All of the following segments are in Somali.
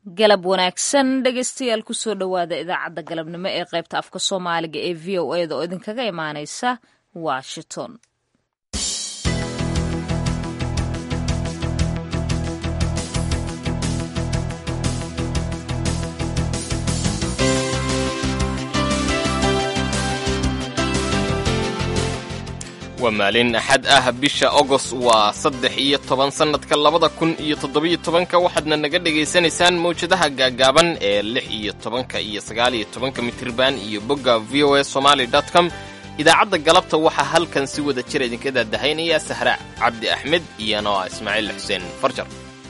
galab wanaagsan dhegeystayaal kusoo dhowaada idaacadda galabnimo ee qaybta afka soomaaliga ee v o eda oo idinkaga imaaneysa washington waa maalin axad ah bisha ogos waa saddex iyo toban sannadka labada kun iyo toddobiyo tobanka waxaadna naga dhegaysanaysaan mawjadaha gaagaaban ee lix iyo tobanka iyo sagaal iyo tobanka mitirban iyo bogga v o a somaali dot com idaacadda galabta waxaa halkan si wada jira idinka daadahaynaya sahra cabdi axmed iyo noa ismaaciil xuseen farjar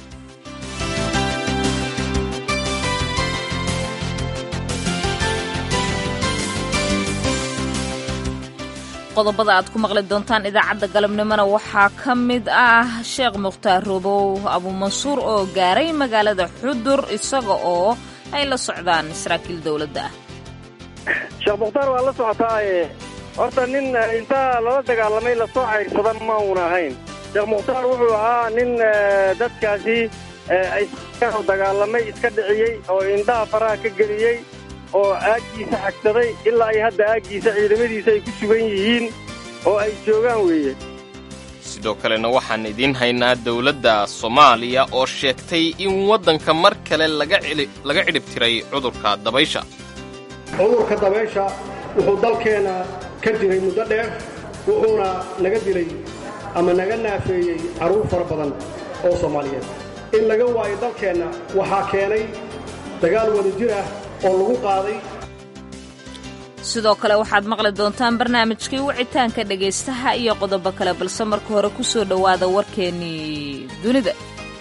qodobada aad ku maqli doontaan idaacadda galabnimona waxaa ka mid ah sheekh mukhtaar robow abuumansuur oo gaaray magaalada xudur isaga oo ay la socdaan saraakiil dowladda ah sheekh mukhtaar waa la socotaaye horta nin intaa lala dagaalamay lasoo cayrsada ma uuna ahayn sheekh mukhtaar wuxuu ahaa nin dadkaasi dagaalamay iska dhiciyey oo indhaha faraha ka geliyey oo aaggiisa xagsaday ilaa ay hadda aaggiisa ciidamadiisa ay ku sugan yihiin oo ay joogaan weeye sidoo kalena waxaan idiin haynaa dowladda soomaaliya oo sheegtay in waddanka mar kale laga cidhib tiray cudurka dabaysha cudurka dabaysha wuxuu dalkeenna ka jiray muddo dheer wuxuuna naga dilay ama naga naafeeyey carruur fara badan oo soomaaliyeed in laga waayo dalkeenna waxaa keenay dagaal wada jir ah oo lagu qaaday sidoo kale waxaad maqli doontaan barnaamijkii wicitaanka dhegaystaha iyo qodobo kale balse marka hore ku soo dhowaada warkeennii dunida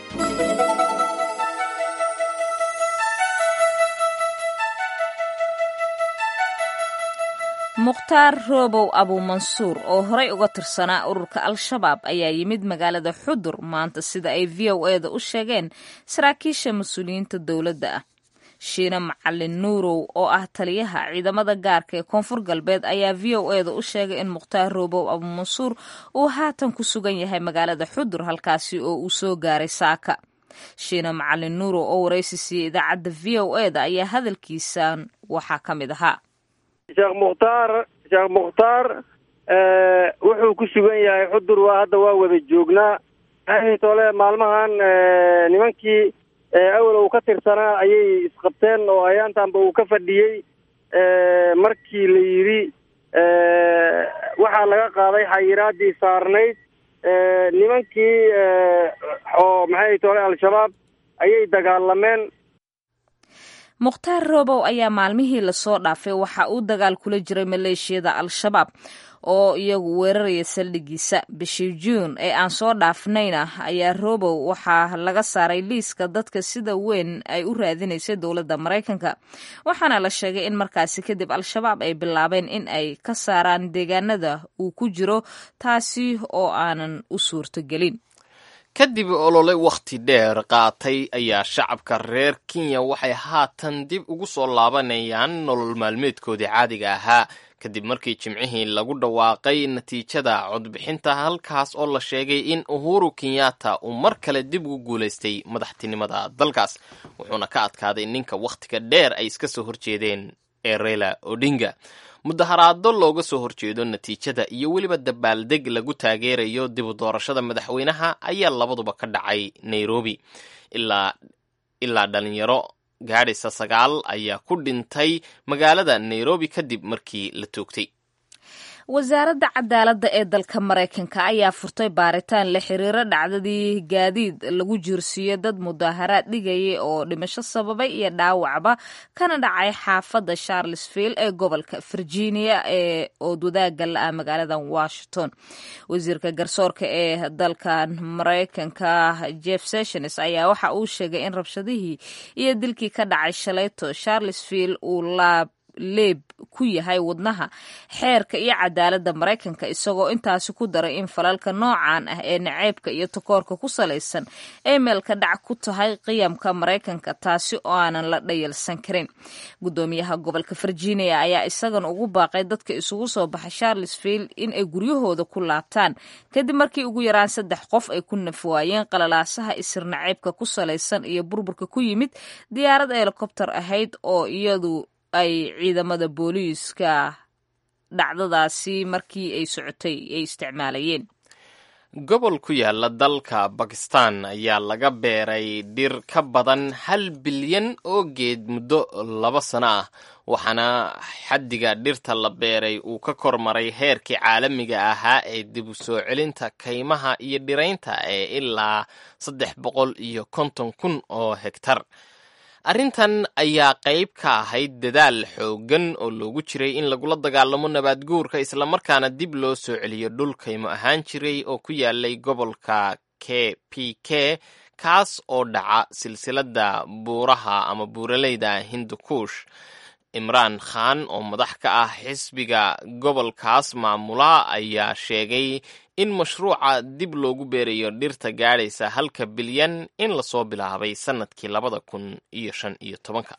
mukhtaar roobow abuumansuur oo horay uga tirsanaa ururka al-shabaab ayaa yimid magaalada xudur maanta sida ay v o eda u sheegeen saraakiisha mas-uuliyiinta dowladda ah shiina macalin nuurow oo ah taliyaha ciidamada gaarka ee koonfur galbeed ayaa v o eda u sheegay in mukhtaar roobow abuumansuur uu haatan ku sugan yahay magaalada xudur halkaasi oo uu soo gaaray saaka shiina macalin nuurow oo waraysi siiyey idaacadda v o eda ayaa hadalkiisan waxaa ka mid ahaa sheekh mukhtaar sheekh mukhtaar wuxuu ku sugan yahay xudur waa hadda waa wada joognaa tole maalmahan nimankii awal uu ka tirsanaa ayay isqabteen oo ayaantanba uu ka fadhiyey markii la yidhi waxaa laga qaaday xayiraadii saarnayd nimankii oo maxay tole al-shabaab ayay dagaalameen mukhtaar roobow ayaa maalmihii lasoo dhaafay waxa uu dagaal kula jiray maleeshiyada al-shabaab oo iyagu weeraraya saldhigiisa bishii juun ee aan soo dhaafnayna ayaa roobow waxaa laga saaray liiska dadka sida weyn ay u raadinaysay dowladda maraykanka waxaana la sheegay in markaasi kadib al-shabaab ay bilaabeen in ay ka saaraan deegaanada uu ku jiro taasi oo aanan u suurtogelin kadib olole wakhti dheer qaatay ayaa shacabka reer kenya waxay haatan dib ugu soo laabanayaan nolol maalmeedkoodii caadiga ahaa kadib markii jimcihii lagu dhawaaqay natiijada codbixinta halkaas oo la sheegay in uhuru kenyatta uu mar kale dib ugu guulaystay madaxtinimada dalkaas wuxuuna ka adkaaday ninka wakhtiga dheer ay iska soo horjeedeen ee reyla odinga mudaharaado looga soo horjeedo natiijada iyo weliba dabaaldeg lagu taageerayo dib u doorashada madaxweynaha ayaa labaduba ka dhacay nairobi ilaa dhalinyaro gaadhaysa sagaal ayaa ku dhintay magaalada nairobi kadib markii la toogtay wasaaradda cadaaladda ee dalka maraykanka ayaa furtay baaritaan la xiriiro dhacdadii gaadiid lagu jiirsiiyo dad mudaaharaad dhigayay oo dhimasho sababay iyo dhaawacba kana dhacay xaafadda charlesville ee gobolka virginia ee ood wadaaga la-ah magaalada washington wasiirka garsoorka ee dalkan maraykanka jeff sessions ayaa waxa uu sheegay in rabshadihii iyo dilkii ka dhacay shalayto charlesville uu laab leeb ku yahay wadnaha xeerka iyo cadaaladda maraykanka isagoo intaasi ku daray in falalka noocan ah ee naceybka iyo takoorka ku salaysan ay meelka dhac ku tahay qiyamka maraykanka taasi oo aanan la dhayalsan karin gudoomiyaha gobolka virginia ayaa isagan ugu baaqay dadka isugu soo baxa charlesville in ay guryahooda ku laabtaan kadib markii ugu yaraan saddex qof ay ku nafwaayeen qalalaasaha isir naceybka ku salaysan iyo burburka ku yimid diyaarad helikobter ahayd oo iyadu ay ciidamada booliiska dhacdadaasi markii ay socotay ay isticmaalayeen gobol ku yaala dalka bakistan ayaa laga beeray dhir ka badan hal bilyan oo geed muddo laba sano ah waxaana xaddiga dhirta la beeray uu ka kormaray heerkii caalamiga ahaa ee dib u soo celinta kaymaha iyo dhiraynta ee ilaa saddex boqol iyo konton kun oo hegtar arrintan ayaa qayb ka ahayd dadaal xooggan oo loogu jiray in lagula dagaalamo nabaad guurka islamarkaana dib loo soo celiyo dhul kaymo ahaan jiray oo ku yaalay gobolka k p k kaas oo dhaca silsiladda buuraha ama buuraleyda hindukuush imraan khan oo madax ka ah xisbiga gobolkaas maamula ayaa sheegay in mashruuca dib loogu beerayo dhirta gaadhaysa halka bilyan in lasoo bilaabay sannadkii labada kun iyo shan iyo tobanka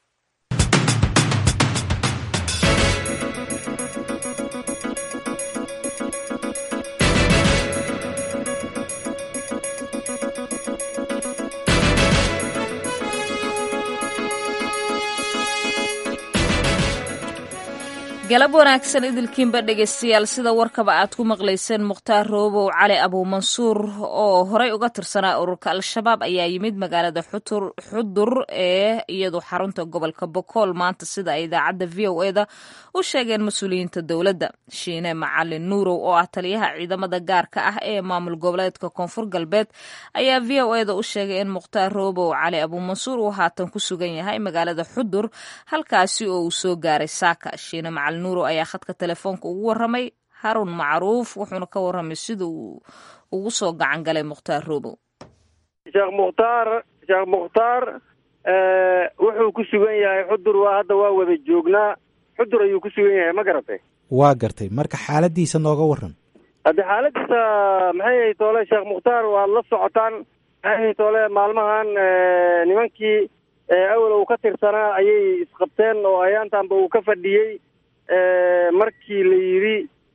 galab wanaagsan idilkiinba dhegaystayaal sida warkaba aad ku maqlayseen mukhtaar roobow cali abuumansuur oo horey uga tirsanaa ururka al-shabaab ayaa yimid magaalada xudur ee iyadu xarunta gobolka bokool maanta sida ay idaacadda v o eda u sheegeen mas-uuliyiinta dowladda shiine macalin nuurow oo ah taliyaha ciidamada gaarka ah ee maamul goboleedka koonfur galbeed ayaa v o eda u sheegay in mukhtaar roobow cali abuumansuur uu haatan ku sugan yahay magaalada xudur halkaasi oo uu soo gaaray saaka shiine macalin nuuro ayaa khadka telefoonka ugu waramay harun macruuf wuxuuna ka waramay sida uu ugu soo gacan galay mukhtaar roobow sheekh mukhtaar sheekh mukhtaar wuxuu ku sugan yahay xudur waa hadda waa wada joognaa xudur ayuu ku sugan yahay ma garatay waa gartay marka xaaladiisa nooga waran hadde xaaladiisa maxay ahay toole sheekh mukhtaar waad la socotaan maxay ahay toole maalmahan nimankii awel uu ka tirsanaa ayay isqabteen oo ayaantanba uu ka fadhiyey markii la yidhi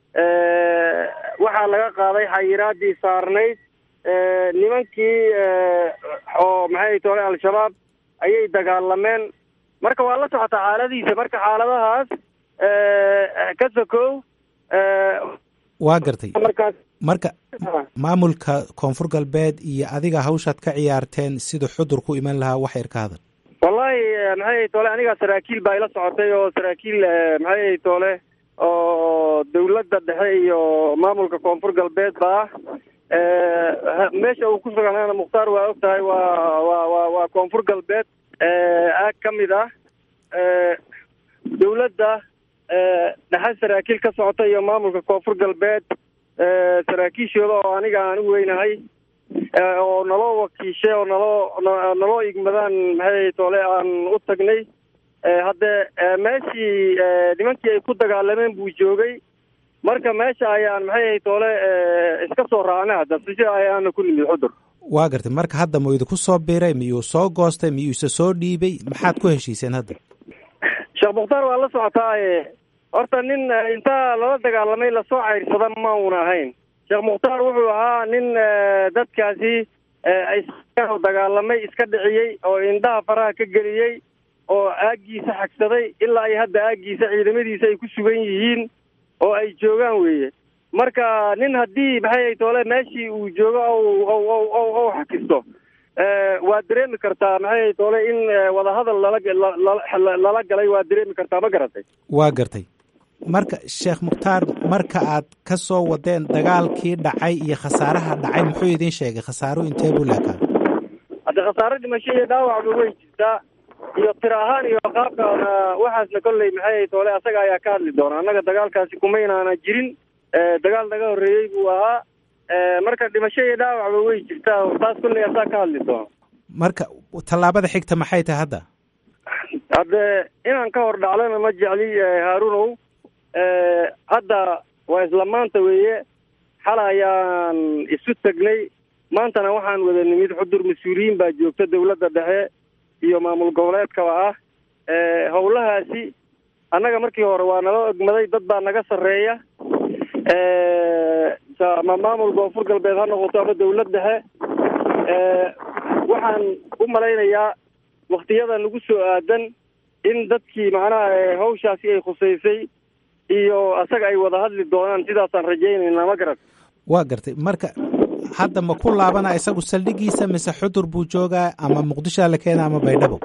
waxaa laga qaaday xayiraadii saarnayd nimankii oo maxay toole al-shabaab ayay dagaalameen marka waa la socotaa xaaladiisa marka xaaladahaas ka sokow waa gartay markaas marka maamulka koonfur galbeed iyo adiga hawshaad ka ciyaarteen sida xudur ku iman lahaa wax yar ka hadal wallahi maxay toole anigaa saraakiil baa ila socotay oo saraakiil maxay toole oo dawladda dhexe iyo maamulka koonfur galbeed ba ah meesha uu ku suganana mukhtaar waa og tahay waa waa waa waa koonfur galbeed aag ka mid ah dawladda dhexe saraakiil ka socota iyo maamulka koonfur galbeed saraakiishooda oo aniga aan u weynahay oo naloo wakiishay oo naloo naloo igmadaan maxay toole aan u tagnay hadde meeshii nimankii ay ku dagaalameen buu joogay marka meesha ayaan maxay toole iska soo raacnay hadda sida ayaana ku nimid xudur waa gartay marka hadda ma idinku soo biray miyuu soo goostay miyuu isa soo dhiibay maxaad ku heshiiseen hadda sheekh mukhtaar waa la socotaaye horta nin intaa lala dagaalamay lasoo cayrsada ma uuna ahayn sheekh mukhtaar wuxuu ahaa nin dadkaasi dagaalamay iska dhiciyey oo indhaha faraha ka geliyey oo aaggiisa xagsaday ilaa ay hadda aaggiisa ciidamadiisa ay ku sugan yihiin oo ay joogaan weeye marka nin haddii maxay toole meeshii uu joogo ou xakisto waad dareemi kartaa maxay toole in wadahadal lala lala galay waad dareemi kartaa ma garatay waa gartay marka sheekh mukhtaar marka aad ka soo wadeen dagaalkii dhacay iyo khasaaraha dhacay muxuu idiin sheegay khasaaro intee buu leekaa hadde khasaaro dhimasho iyo dhaawacba way jirtaa iyo tir ahaan iyo qaabkaana waxaasna kolley maxay toole asaga ayaa ka hadli doona annaga dagaalkaasi kumaynaana jirin dagaal naga horreeyey buu ahaa marka dhimasho iyo dhaawacba way jirtaa taas kolley asaa ka hadli doona marka tallaabada xigta maxay tahay hadda hadde inaan ka hor dhaclana ma jecli haarunow hadda waa isla maanta weeye xalay ayaan isu tegnay maantana waxaan wada nimid xudur mas-uuliyiin baa joogta dawladda dhexe iyo maamul goboleedkaba ah howlahaasi annaga markii hore waa nala ogmaday dad baa naga sarreeya ama maamul koonfur galbeed ha noqoto ama dawlad dhexe waxaan u malaynayaa waktiyada nagu soo aadan in dadkii macnaha hawshaasi ay khusaysay iyo asaga ay wada hadli doonaan sidaasaan rajaynaynaa ma garan waa gartay marka hadda ma ku laabana isagu saldhigiisa mise xudur buu joogaa ama muqdishoa la keena ama baydhabo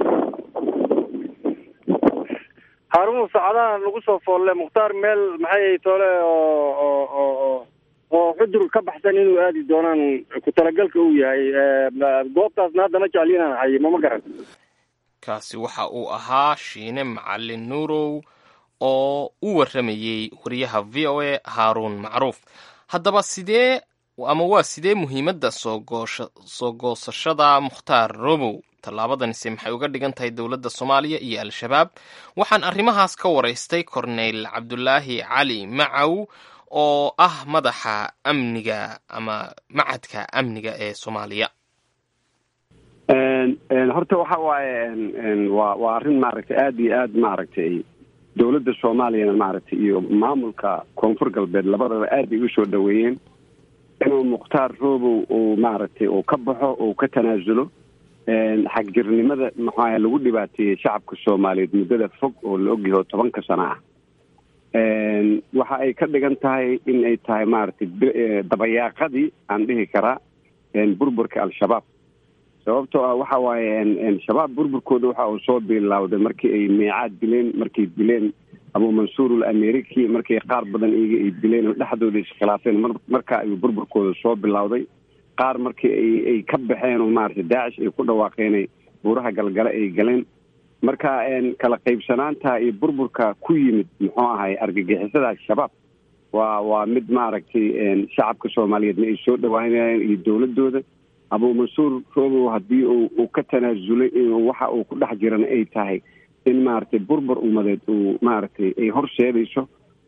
haarunu saacadaha nagu soo foolle mukhtaar meel maxay toole oo oo oo oo oo xudur ka baxsan inuu aadi doonaan ku talagalka uu yahay goobtaasna hadda ma jecli inaan hayimo ma garan kaasi waxa uu ahaa shiine macalin nuurow oo u warramayey wariyaha v o a haaruun macruuf haddaba sidee ama waa sidee muhiimadda soogoosha soo goosashada mukhtaar robow tallaabadanise maxay uga dhigan tahay dowladda soomaaliya iyo al-shabaab waxaan arrimahaas ka waraystay korneyl cabdulaahi cali macaw oo ah madaxa amniga ama macadka amniga ee soomaaliya horta waxa waaye waa waa arrin maaragtay aada iyo aad maaragtay dowladda soomaaliyana maaragtay iyo maamulka koonfur galbeed labadaba aad ay usoo dhaweeyeen inuu mukhtaar robow uu maaragtay uu ka baxo uu ka tanaasulo xagjirnimada maxaa lagu dhibaateeyey shacabka soomaaliyeed muddada fog oo la ogyaho tobanka sano ah waxa ay ka dhigan tahay in ay tahay maaragtay dabayaaqadii aan dhihi karaa burburka al-shabaab sababtoo ah waxa waaye shabaab burburkooda waxa uu soo bilaawday markii ay meecaad dileen markay dileen abu mansuur al ameriki markay qaar badan iyaga ay dileen oo dhexdooda iskhilaafeen marka ayuu burburkooda soo bilowday qaar markii ay ay ka baxeen oo maaragtay daacish ay ku dhawaaqeenay buuraha galgale ay galeen marka kala qaybsanaanta iyo burburka ku yimid muxuu ahay argagixisada al-shabaab waa waa mid maaragtay shacabka soomaaliyeedna ay soo dhawaanayeen iyo dowladooda abu mansuur robow haddii uu ka tanaasulay waxa uu ku dhex jirana ay tahay in maaragtay burbur ummadeed uu maaragtay ay horseedayso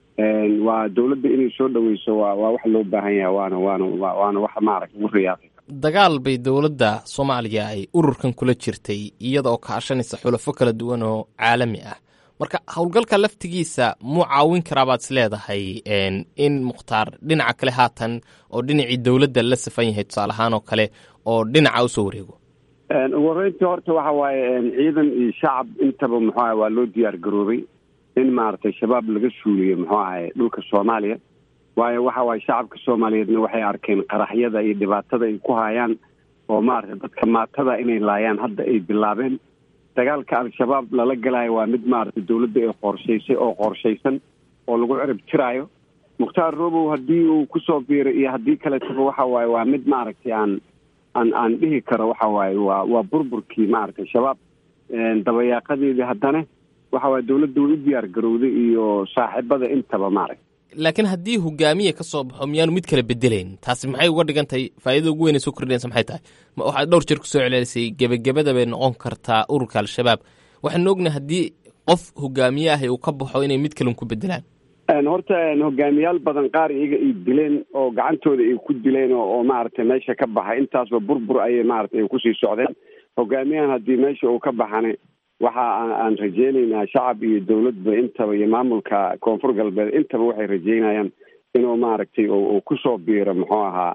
waa dowladda inay soo dhaweyso waa waa wax loo baahan yahay waana waana waana wax maaragtay ugu riyaaqay dagaal bay dowladda soomaaliya ay ururkan kula jirtay iyada oo kaashanaysa xulafo kala duwan oo caalami ah marka howlgalka laftigiisa muu caawin karaa baad is leedahay in mukhtaar dhinaca kale haatan oo dhinacii dowladda la safan yahay tusaale ahaan oo kale oo dhinaca usoo wareego ugu horreyntii horta waxa waaye ciidan iyo shacab intaba muxuu ahay waa loo diyaar garoobay in maaragtay shabaab laga suuliyo muxuu ahay dhulka soomaaliya waayo waxa waaye shacabka soomaaliyeedna waxay arkeen qaraxyada iyo dhibaatada ay ku hayaan oo maaragtay dadka maatada inay laayaan hadda ay bilaabeen dagaalka al-shabaab lala galayo waa mid maaragtay dowladda ay qorshaysay oo qorshaysan oo lagu cirib tiraayo mukhtaar robow haddii uu kusoo biiray iyo haddii kaletaba waxa waaye waa mid maaragtay aan aan aan dhihi karo waxa waaye waa waa burburkii maaragtay shabaab dabayaaqadeedii haddana waxa waaye dowladda way u diyaar garowday iyo saaxiibada intaba maaragtay laakiin haddii hogaamiya ka soo baxo miyaanu mid kala bedelayn taasi maxay uga dhigan tahay faa'iidada ugu weyn ay soo kordhinaysa maxay tahay waxaad dhowr jeer kusoo celcelisay gebagabada bay noqon kartaa ururka al-shabaab waxaanu ognahay haddii qof hogaamiye ahi uu ka baxo inay mid kalen ku bedelaan horta hogaamiyaal badan qaar iyaga ay dileen oo gacantooda ay ku dileen oo maaragtay meesha ka baxay intaasba burbur ayay maaragtay kusii socdeen hogaamiyahan haddii meesha uu ka baxana waxa aan rajeynaynaa shacab iyo dowladba intaba iyo maamulka koonfur galbeed intaba waxay rajeynayaan inuu maaragtay uu kusoo biiro muxuu ahaa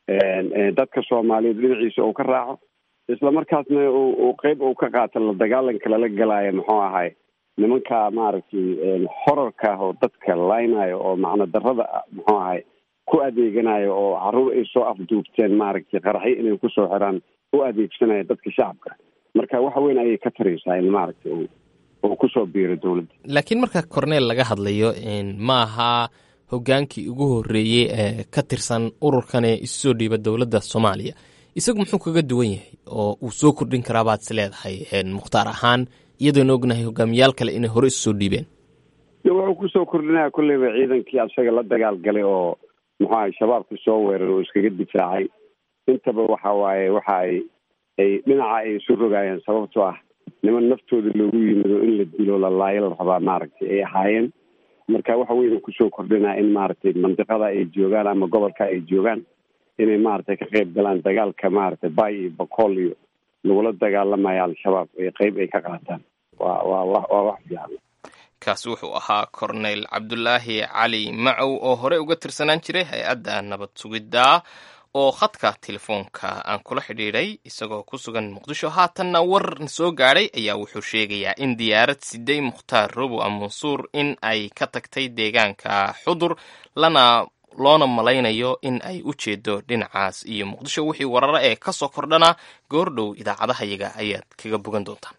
dadka soomaaliyeed dhinaciisa uu ka raaco isla markaasna uu qeyb uu ka qaato la dagaalanka lala galaayo muxuu ahay nimanka maaragtay horarka ah oo dadka laynayo oo macno darada muxuu ahay ku adeeganayo oo caruur ay soo afduubteen maaragtay qaraxyo inay kusoo xiraan u adeegsanaya dadka shacabka marka wax weyn ayay ka taraysaa in maaragtay uu kusoo biiro dowladda laakiin marka corneel laga hadlayo ma aha hogaankii ugu horreeyey ee ka tirsan ururkan ee isu soo dhiiba dowladda soomaaliya isagu muxuu kaga duwan yahay oo uu soo kordhin karaa baad is leedahay mukhtaar ahaan iyadoona ognahay hogaamiyaal kale inay hore isu soo dhiibeen wuxuu kusoo kordhinaya kolleyba ciidankii asaga la dagaal galay oo muxuu ahay shabaabka soo weerar oo iskaga difaacay intaba waxa waaye waxa ay ay dhinaca ay isu rogaayeen sababtoo ah niman naftooda loogu yimido in la dilo la laayo la rabaa maaragtay ay ahaayeen marka waxa weyna kusoo kordhinaa in maaragtay mandiqada ay joogaan ama gobolka ay joogaan inay maaragtay ka qayb galaan dagaalka maaragtay bay iyo bakool iyo lagula dagaalamayo al-shabaab ay qeyb ay ka qaataan waa waa wa waa wax fiican kaasi wuxuu ahaa korneyl cabdulaahi cali macow oo horey uga tirsanaan jiray hay-adda nabad sugidda oo khadka telefoonka aan kula xidhiidhay isagoo ku sugan muqdisho haatanna war soo gaadhay ayaa wuxuu sheegayaa in diyaarad siday mukhtaar robo amansuur in ay ka tagtay deegaanka xudur lana loona malaynayo in ay u jeedo dhinacaas iyo muqdisho wixii wararo ee ka soo kordhana goordhow idaacadahayaga ayaad kaga bogan doontaan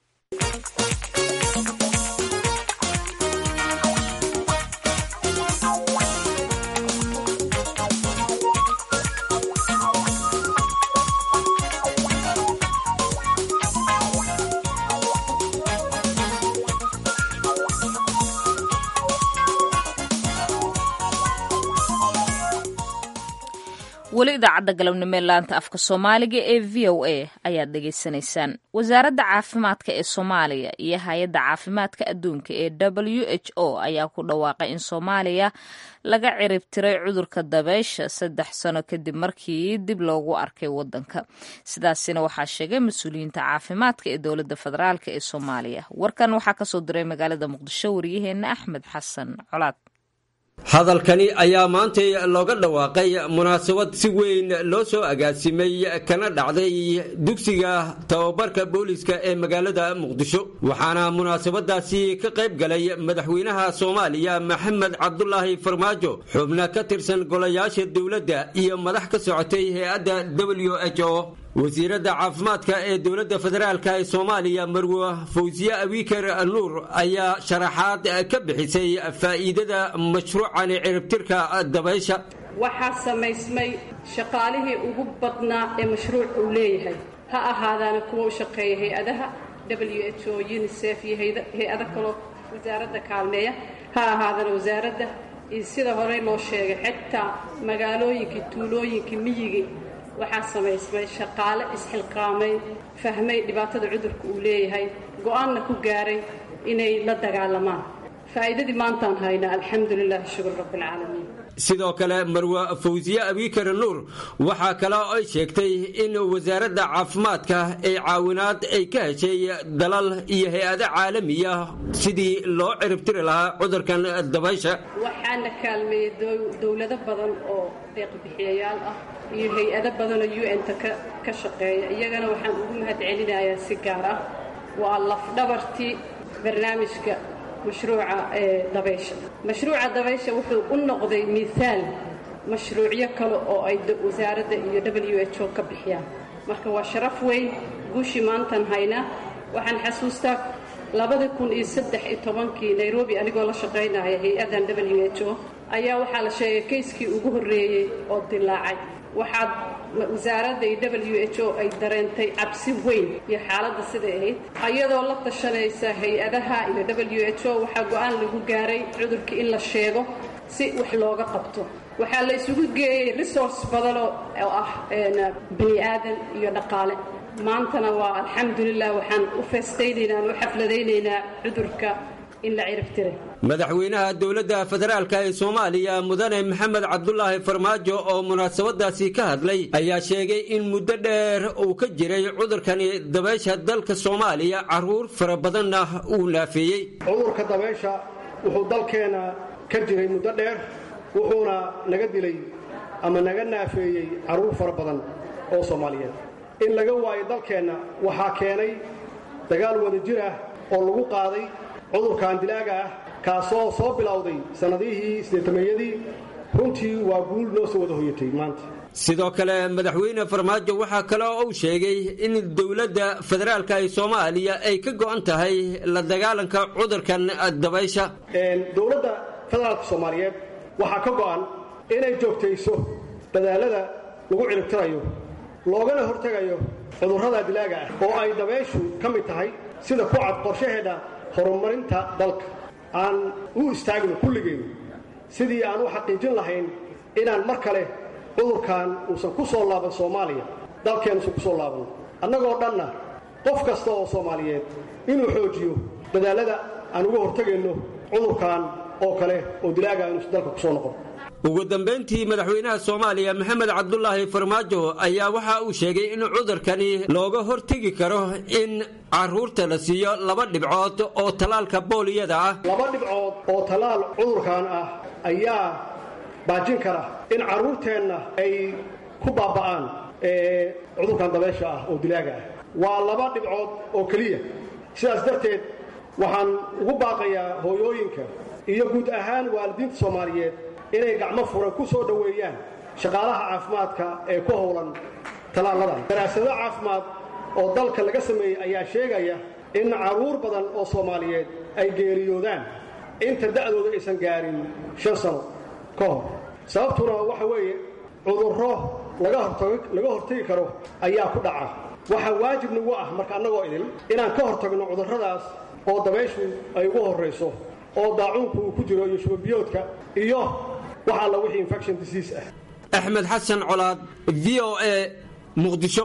weli idaacadda galabnimo ee laanta afka soomaaliga ee v o a ayaad dhegaysanaysaan wasaaradda caafimaadka ee soomaaliya iyo hay-adda caafimaadka adduunka ee w h o ayaa ku dhawaaqay in soomaaliya laga ciribtiray cudurka dabeysha saddex sano kadib markii dib loogu arkay wadanka sidaasina waxaa sheegay mas-uuliyiinta caafimaadka ee dowladda federaalk ee soomaaliya warkan waxaa kasoo diray magaalada muqdisho waryaheena axmed xasan colaad hadalkani ayaa maantay looga dhawaaqay munaasabad si weyn loo soo agaasimay kana dhacday dugsiga tababarka booliska ee magaalada muqdisho waxaana munaasabadaasi ka qayb galay madaxweynaha soomaaliya maxamed cabdulaahi farmaajo xubno ka tirsan golayaasha dowladda iyo madax ka socotay hay-adda w h o wasiiradda caafimaadka ee dowladda federaalk ee soomaaliya marwe fawsiye abiker nuur ayaa sharaxaad ka bixisay faa'iidada mashruucani ciribtirka dabaysha waxaa samaysmay shaqaalihii ugu badnaa ee mashruuc uu leeyahay ha ahaadaana kuwa u shaqeeya hay-adaha w h o unisef iyo hay-ado kaloo wasaaradda kaalmeeya ha ahaadana wasaaradda iyo sida horey loo sheegay xitaa magaalooyinkii tuulooyinkii miyigii waxaa samaysmay shaqaale isxilqaamay fahmay dhibaatada cudurka uu leeyahay go-aanna ku gaaray inay la dagaalamaan faa'iidadii maantaan haynaa alxamdu lilahi shukur rabbialcaalamiin sidoo kale marwe fawsiye abiikar nuur waxaa kale ay sheegtay in wasaaradda caafimaadka ay caawinaad ay ka heshay dalal iyo hay-ado caalamiya sidii loo ciribtiri lahaa cudurkan dabaysha waxaana kaalmeeyey dowlado badan oo deeqbixiyayaal ah iyo hay-ado badanoo u n-ta ka shaqeeya iyagana waxaan ugu mahad celinayaa si gaar ah waa lafdhabartii barnaamijka mashruuca ee dabaysha mashruuca dabaysha wuxuu u noqday miaal mashruucyo kale oo ay wasaaradda iyo w h o ka bixiyaan marka waa sharaf weyn guushii maantan haynaa waxaan xasuustaa labadii kun iyo saddex iyo tobankii nairobi anigoo la shaqaynaya hay-addan w h o ayaa waxaa la sheegay kayskii ugu horreeyey oo dilaacay waxaad wasaaradda iyo w h o ay dareentay cabsi weyn iyo xaaladda siday ahayd ayadoo la tashanaysa hay-adaha iyo w h o waxaa go-aan lagu gaaray cudurka in la sheego si wax looga qabto waxaa la isugu geeyey resource badanoo oo ah bani aadan iyo dhaqaale maantana waa alxamdulilah waxaan u feestaynaynaa aan u xafladaynaynaa cudurka madaxweynaha dowladda federaalk ee soomaaliya mudane maxamed cabdulaahi farmaajo oo munaasabadaasi ka hadlay ayaa sheegay in muddo dheer uu ka jiray cudurkani dabaysha dalka soomaaliya caruur fara badanna uu naafeeyey cudurka dabaysha wuxuu dalkeenna ka jiray muddo dheer wuxuuna naga dilay ama naga naafeeyey carruur fara badan oo soomaaliyeed in laga waayo dalkeenna waxaa keenay dagaal wadajir ah oo lagu qaaday cudurkan dilaaga ah kaasoo soo bilowday sannadihii sideetameeyadii runtii waa guul noo soo wada hoyatay maanta sidoo kale madaxweyne farmaajo waxaa kale oo uu sheegay in dowladda federaalk ee soomaaliya ay ka go'an tahay la dagaalanka cudurkan dabaysha dowladda federaalka soomaaliyeed waxaa ka go'an inay joogtayso dadaalada lagu ciribtirayo loogana hortegayo cudurrada dilaaga ah oo ay dabayshu ka mid tahay sida ku cad qorshaheedha horumarinta dalka aan u istaagno kulligeen sidii aan u xaqiijin lahayn inaan mar kale cudurkan uusan ku soo laaban soomaaliya dalkeenuusan ku soo laaban annagoo dhanna qof kasta oo soomaaliyeed inuu xoojiyo dadaallada aan uga hortegayno cudurkan oo kale oo dilaaga inuusan dalka ku soo noqon ugu dambayntii madaxweynaha soomaaliya maxamed cabdulaahi farmaajo ayaa waxa uu sheegay in cudurkani looga hortegi karo in carruurta la siiyo laba dhibcood oo tallaalka booliyada ah laba dhibcood oo tallaal cudurkan ah ayaa baajin kara in carruurteenna ay ku baaba'aan cudurkan dabeesha ah oo dilaaga ah waa laba dhibcood oo keliya sidaas darteed waxaan ugu baaqayaa hooyooyinka iyo guud ahaan waalidiinta soomaaliyeed inay gacmo furan ku soo dhoweeyaan shaqaalaha caafimaadka ee ku howlan tallaalladan daraasado caafimaad oo dalka laga sameeyey ayaa sheegaya in carruur badan oo soomaaliyeed ay geeriyoodaan inta da'dooda aysan gaarin shan sano ka hor sababtuna waxa weeye cudurro laga hortagi karo ayaa ku dhaca waxaa waajib nagu ah marka annagoo idil inaan ka hortagno cudurradaas oo dabayshu ay ugu horrayso oo daacuunku uu ku jiro iyo shubabiyoodka iyo wax alla wixii infection disease ah axmed xasan colaad v o a muqdisho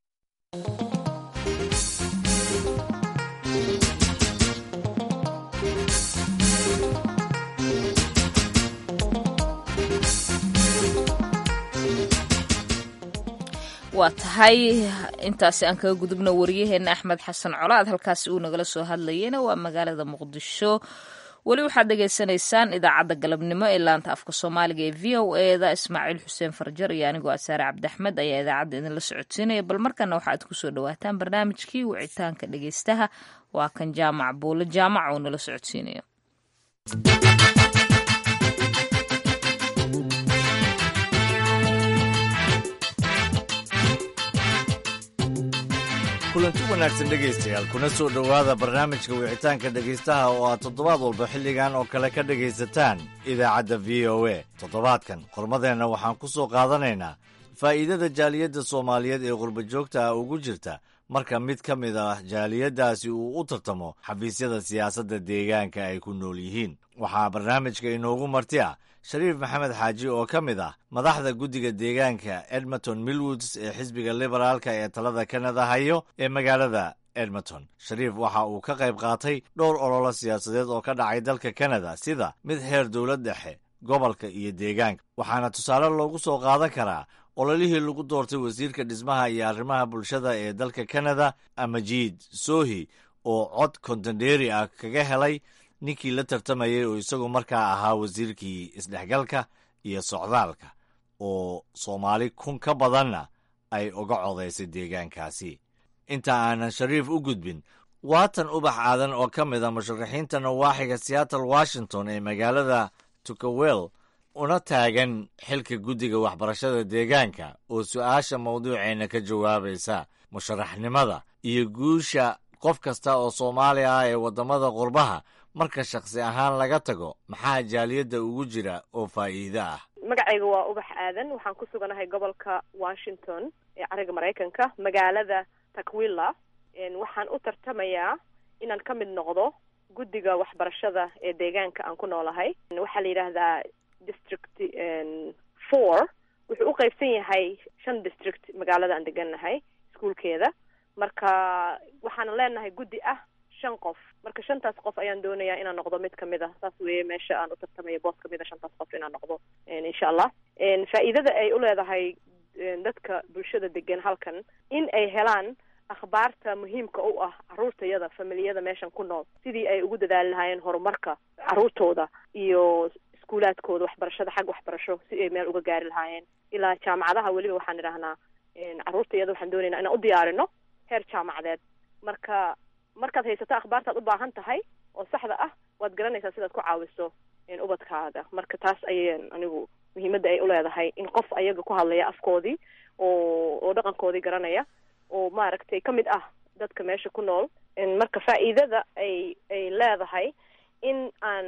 waa tahay intaasi aan kaga gudubno waryaheena axmed xasan colaad halkaasi uu nagala soo hadlayena waa magaalada muqdisho weli waxaad dhegaysanaysaan idaacadda galabnimo ee laanta afka soomaaliga ee v o eda ismaaciil xuseen farjar iyo anigoo asaare cabdiaxmed ayaa idaacadda idinla socodsiinaya bal markana waxaad kusoo dhawaataan barnaamijkii wicitaanka dhegeystaha waa kan jaamac buulo jaamac oo nala socodsiinayo kulanti wanaagsan dhegaystayaal kuna soo dhowaada barnaamijka wicitaanka dhegaystaha oo aad toddobaad walba xilligan oo kale ka dhegaysataan idaacadda v o a toddobaadkan qormadeenna waxaan ku soo qaadanaynaa faa'iidada jaaliyadda soomaaliyeed ee qurbajoogta ah ugu jirta marka mid ka mid ah jaaliyaddaasi uu u tartamo xafiisyada siyaasadda deegaanka ay ku nool yihiin waxaa barnaamijka inoogu marti ah shariif maxamed xaaji oo ka mid ah madaxda guddiga deegaanka edmonton millwoods ee xisbiga liberaalka ee talada kanada hayo ee magaalada edmonton shariif waxa uu ka qayb qaatay dhowr ololo siyaasadeed oo ka dhacay dalka kanada sida mid heer dowlad dhexe gobolka iyo deegaanka waxaana tusaale loogu soo qaadan karaa ololihii lagu doortay wasiirka dhismaha iyo arrimaha bulshada ee dalka kanada amajiid sohi oo cod kontenderi ah kaga helay ninkii la tartamayay oo isagu markaa ahaa wasiirkii isdhexgalka iyo socdaalka oo soomaali kun ka badanna ay uga codaysay deegaankaasi inta aanan shariif u gudbin waatan ubax aadan oo ka mid a musharaxiinta nawaaxiga seattle washington ee magaalada tukawel una taagan xilka guddiga waxbarashada deegaanka oo su'aasha mawduuceenna ka jawaabaysa musharaxnimada iyo guusha qof kasta oo soomaali ah ee waddamada qurbaha marka shakhsi ahaan laga tago maxaa jaaliyadda ugu jira oo faa'iido ah magacayga waa ubax aadan waxaan ku suganahay gobolka washington ee cariga maraykanka magaalada takwilla waxaan u tartamayaa inaan ka mid noqdo guddiga waxbarashada ee deegaanka aan ku noolahay waxaa la yidhaahdaa district four wuxuu u qaybsan yahay shan district magaalada aan degannahay iskuolkeeda marka waxaan leenahay guddi ah shan qof marka shantaas qof ayaan doonayaa inaan noqdo mid kamid a saas weeye meesha aan u tartamayo boos kamid a shantaas qof inaan noqdo insha allah faa'iidada ay u leedahay dadka bulshada degan halkan in ay helaan akhbaarta muhiimka u ah carruurtayada familiyada meeshan ku nool sidii ay ugu dadaali lahaayeen horumarka carruurtooda iyo iskuulaadkooda waxbarashada xag waxbarasho si ay meel uga gaari lahaayeen ilaa jaamacadaha weliba waxaan idhahnaa carruurtayada waxaan doonaynaa inaan u diyaarino heer jaamacadeed marka markaad haysato akhbaartaad u baahan tahay oo saxda ah waad garanaysaa sidaad ku caawiso ubadkaaga marka taas ayay anigu muhiimadda ay uleedahay in qof ayaga ku hadlaya afkoodii oo oo dhaqankoodii garanaya oo maaragtay ka mid ah dadka meesha ku nool marka faa'iidada ay ay leedahay in aan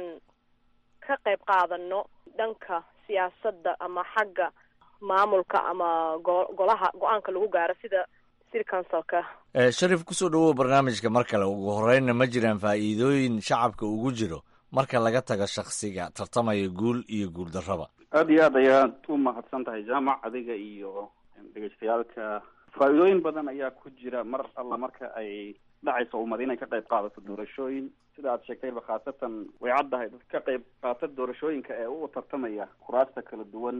ka qayb qaadano dhanka siyaasadda ama xagga maamulka ama go golaha go-aanka lagu gaaro sida city councilka sharif kusoo dhawow barnaamijka mar kale ugu horeynna ma jiraan faa'iidooyin shacabka ugu jiro marka laga tago shaksiga tartamaya guul iyo guul darraba aada iyo aad ayaad u mahadsan tahay jaamac adiga iyo dhegeystayaalka faa-iidooyin badan ayaa ku jira mar alla marka ay dhacayso ummad inay ka qayb qaadato doorashooyin sida aad sheegtayba khaasatan way caddahay dad ka qayb qaata doorashooyinka ee u tartamaya kuraasta kala duwan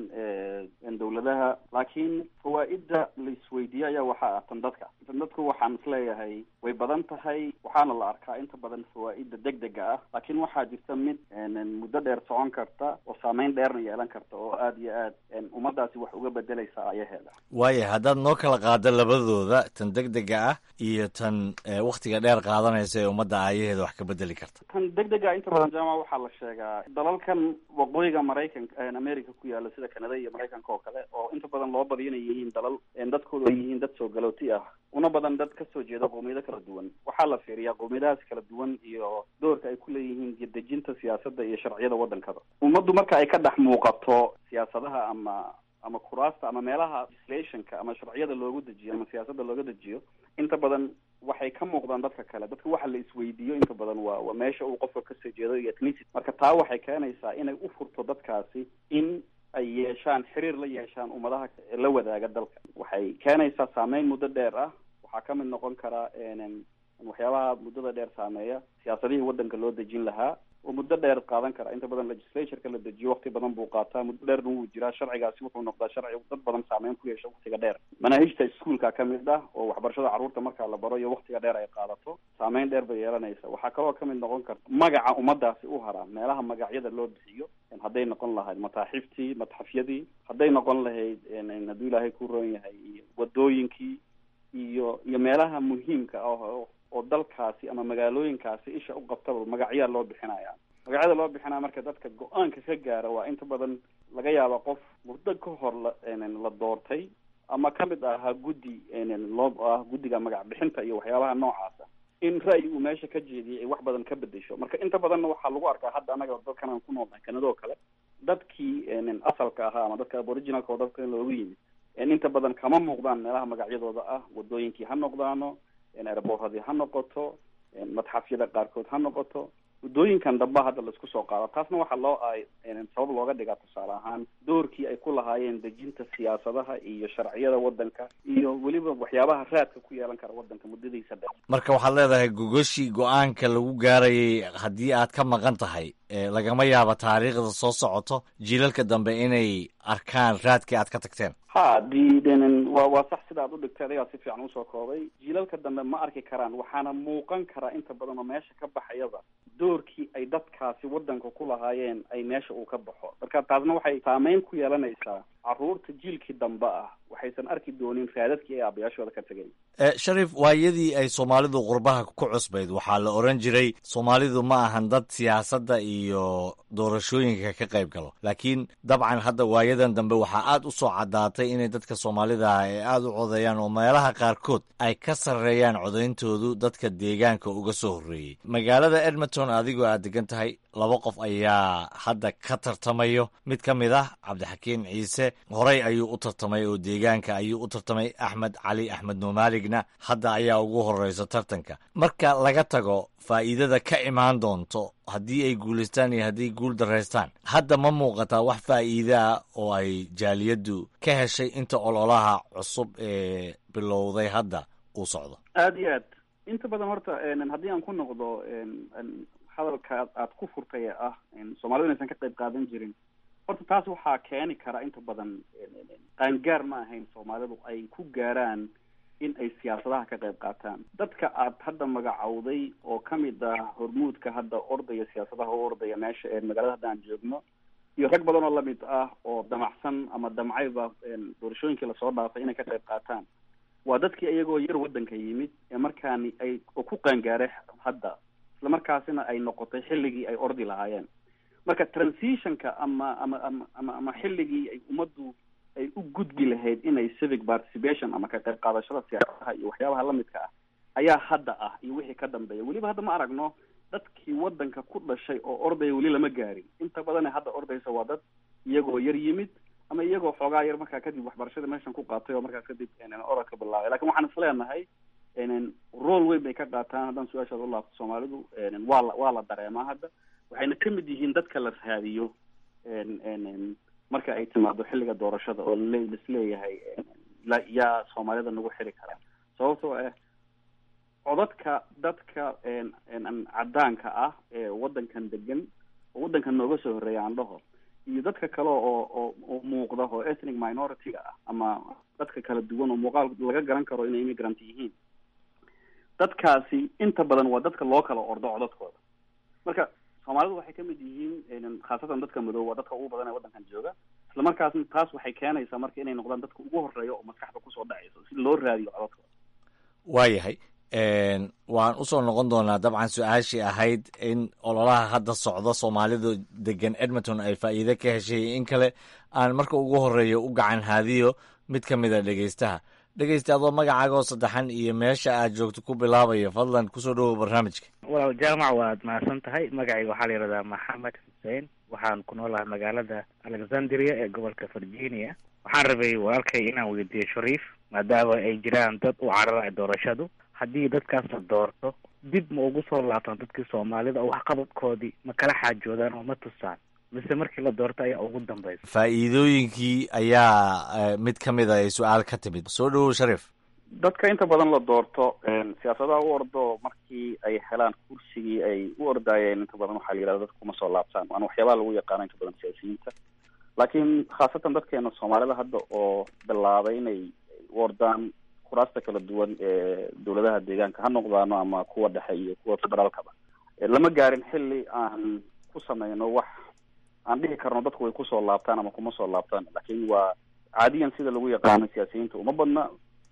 ee dawladaha laakiin fawaa-idda la isweydiiye ayaa waxaa ah tan dadka tan dadku waxaan isleeyahay way badan tahay waxaana la arkaa inta badan fawaa-idda deg dega ah laakiin waxaa jirta mid muddo dheer socon karta oo saameyn dheerna yeelan karta oo aada iyo aad ummadaasi wax uga bedeleysa ayaheeda waaya haddaad noo kala qaado labadooda tan deg dega ah iyo tan waktiga dheer qaadanaysa ee ummadda aayaheeda wax ka bedeli karta tan deg dega inta badan jaamac waxaa la sheegaa dalalkan waqooyiga maraykanka america ku yaala sida canada iyo maraykanka oo kale oo inta badan loo badiyo inay yihiin dalal dadkoodu ay yihiin dad soo galooti ah una badan dad kasoo jeeda qowmiyado kala duwan waxaa la fiiriyaa qowmiyadahaas kala duwan iyo doorka ay ku leeyihiin dejinta siyaasadda iyo sharciyada waddankada ummaddu marka ay ka dhex muuqato siyaasadaha ama ama kuraasta ama meelaha legislationka ama sharciyada loogu dejiyo ama siyaasadda looga dejiyo inta badan waxay ka muuqdaan dadka kale dadka waxa la isweydiiyo inta badan waa waa meesha uu qofka kasoo jeedo iyo ethnicity marka taa waxay keenaysaa inay u furto dadkaasi in ay yeeshaan xiriir la yeeshaan ummadaha la wadaaga dalka waxay keenaysaa saameyn muddo dheer ah waxaa ka mid noqon karaa waxyaabaha muddada dheer saameeya siyaasadihii waddanka loo dejin lahaa oo muddo dheer qaadan kara inta badan legislatureka la dejiyo wakti badan buu qaataa muddo dheerna wuu jiraa sharcigaasi wuxuu noqdaa sharci dad badan saameyn ku yeesha waktiga dheer manaahijta iskuolka kamid ah oo waxbarashada carruurta markaa la baro iyo waktiga dheer ay qaadato saameyn dheer bay yeelanaysa waxaa kaloo kamid noqon karta magaca ummadaasi u haraa meelaha magacyada loo bixiyo hadday noqon lahayd mataaxiftii matxafyadii hadday noqon lahayd hadduu ilaahay ku roon yahay iyo wadooyinkii iyo iyo meelaha muhiimka ah oo dalkaasi ama magaalooyinkaasi isha u qabtaba magacyaa loo bixinaya magacyada loo bixinaya marka dadka go-aanka ka gaara waa inta badan laga yaaba qof muddo ka hor la la doortay ama kamid ahaa guddi loo ah guddiga magac bixinta iyo waxyaabaha noocaasa in ra'yi uu meesha ka jeediyay ay wax badan ka bedesho marka inta badanna waxaa lagu arkaa hadda anaga dadkan aan ku noolnahay kanada oo kale dadkii asalka ahaa ama dadka aboriginalka oo dadka loogu yimid inta badan kama muuqdaan meelaha magacyadooda ah wadooyinkii ha noqdaano airboorradii ha noqoto madxafyada qaarkood ha noqoto waddooyinkan damba hadda laisku soo qaado taasna waxaa loo ay sabab looga dhigaa tusaale ahaan doorkii ay ku lahaayeen dejinta siyaasadaha iyo sharciyada waddanka iyo weliba waxyaabaha raadka ku yeelan kara waddanka muddadiisa dheer marka waxaad leedahay gogoshii go-aanka lagu gaarayay haddii aad ka maqan tahay lagama yaabo taariikhda soo socoto jiilalka dambe inay arkaan raadkii aad ka tagteen ha di wa waa sax sida aad u dhigtay adigaa si fiican usoo koobay jiilalka dambe ma arki karaan waxaana muuqan karaa inta badan oo meesha ka baxayaba doorkii ay dadkaasi waddanka ku lahaayeen ay meesha uu ka baxo marka taasna waxay saameyn ku yeelanaysaa carruurta jiilkii dambe ah waxaysan arki doonin raadadkii ay aabayaashooda ka tegay sharif waayadii ay soomaalidu qurbaha ku cusbayd waxaa la oran jiray soomaalidu ma ahan dad siyaasadda iyo doorashooyinka ka qayb galo laakiin dabcan hadda waayadan dambe waxaa aad u soo caddaatay inay dadka soomaalida ah ay aada u codeeyaan oo meelaha qaarkood ay ka sarreeyaan codayntoodu dadka deegaanka uga soo horreeyey magaalada edmonton adigoo aad degan tahay laba qof ayaa hadda ka tartamayo mid ka mid ah cabdixakiim ciise horey ayuu u tartamay oo deegaanka ayuu u tartamay axmed cali axmed nuumaaligna hadda ayaa ugu horeysa tartanka marka laga tago faa'iidada ka imaan doonto haddii ay guulaystaan iyo haddii guul daraystaan hadda ma muuqataa wax faa'iide ah oo ay jaaliyaddu ka heshay inta ololaha cusub ee bilowday hadda uu socdo aada iyo aad inta badan horta haddii aan ku noqdo hadalka aad ku furtay ee ah soomaalidu inaysan ka qayb qaadan jirin horta taas waxaa keeni kara inta badan qaangaar ma ahayn soomaalidu ay ku gaaraan in ay siyaasadaha ka qayb qaataan dadka aad hadda magacowday oo kamid ah hormuudka hadda ordaya siyaasadaha u ordaya meesha ee magaalada hadda aan joogno iyo rag badan oo lamid ah oo damacsan ama damcayba doorashooyinkii lasoo dhaafay inay ka qayb qaataan waa dadkii iyagoo yar waddanka yimid ee markaani ay oo ku qaangaaray hadda isla markaasina ay noqotay xilligii ay ordi lahaayeen marka transitionka ama ama ama ama ama xilligii ay ummaddu ay u gudbi lahayd inay civic participation ama ka qayb qaadashada siyaasadaha iyo waxyaabaha lamidka ah ayaa hadda ah iyo wixii ka dambeeya weliba hadda ma aragno dadkii waddanka ku dhashay oo ordaya weli lama gaarin inta badan ee hadda ordaysa waa dad iyagoo yar yimid ama iyagoo xoogaa yar markaa kadib waxbarashada meeshan ku qaatay oo markaas kadib orodka bilaabay lakin waxaan is leenahay rool weyn bay ka qaataan haddaan su-aashaada u laabto soomaalidu waa la waa la dareemaa hadda waxayna kamid yihiin dadka la raadiyo marka ay timaado xilliga doorashada oo lasleeyahay la- yaa soomaalida nagu xiri karaa sababtoo ah codadka dadka een- een aan cadaanka ah ee wadankan degan oo wadankan nooga soo horreeya aan dhaho iyo dadka kale oo oo oo muuqda oo ethnic minority-ga ah ama dadka kala duwan oo muuqaal laga garan karo inay immigrant yihiin dadkaasi inta badan waa dadka loo kala ordo codadkooda marka soomaalidu waxay kamid yihiin een, khaasatan dadka madow waa dadka ugu badan ee wadankan jooga isla markaasna taas waxay keenaysaa marka inay noqdaan dadka ugu horeeya oo maskaxda kusoo dhacaysa si loo raadiyo codadkooda waayahay Een, waan usoo noqon doonaa dabcan su-aashii ahayd in ololaha hadda socda soomaalidu degan edmonton ay faa'iide ka heshay in kale aan marka ugu horeeya u gacan haadiyo mid ka mid a dhegeystaha dhegeysta adoo magacaaga oo saddexan iyo meesha aad joogto ku bilaabaya fadlan kusoo dhowow barnaamijka walaal jaamac waad mahadsan tahay magacayga waxaa la yidhahdaa maxamed xuseen waxaan ku noolahay magaalada alexandria ee gobolka virginia waxaan rabay walaalkay inaan weydiiyo shariif maadaama ay jiraan dad u carara doorashadu haddii dadkaas la doorto dib ma ugu soo laabtaan dadkii soomaalida oo waxqabadkoodii ma kala xaajoodaan oo ma tusaan mise markii la doorto ayaa ugu dambaysa faa'iidooyinkii ayaa eh, mid ka mid a ay su-aal ka timid soo dhowow shariif dadka inta badan la doorto een, siyaasadaha u ordo markii ay helaan kursigii ay u ordaayeen inta badan waxaa la yidhahda dadka kuma soo laabtaan waana waxyaabaha lagu yaqaano inta badan siyaasiyiinta laakiin khaasatan dadkeena soomaalida hadda oo bilaabay inay u ordaan kuraasta kala duwan ee dowladaha deegaanka ha noqdaano ama kuwa dhexe iyo kuwa federaalkaba Eh, lama gaarin xilli aan ku sameyno wax aan dhihi karno dadku way kusoo laabtaan ama kuma soo laabtaan laakiin waa caadiyan sida lagu yaqaano siyaasiyiinta uma badna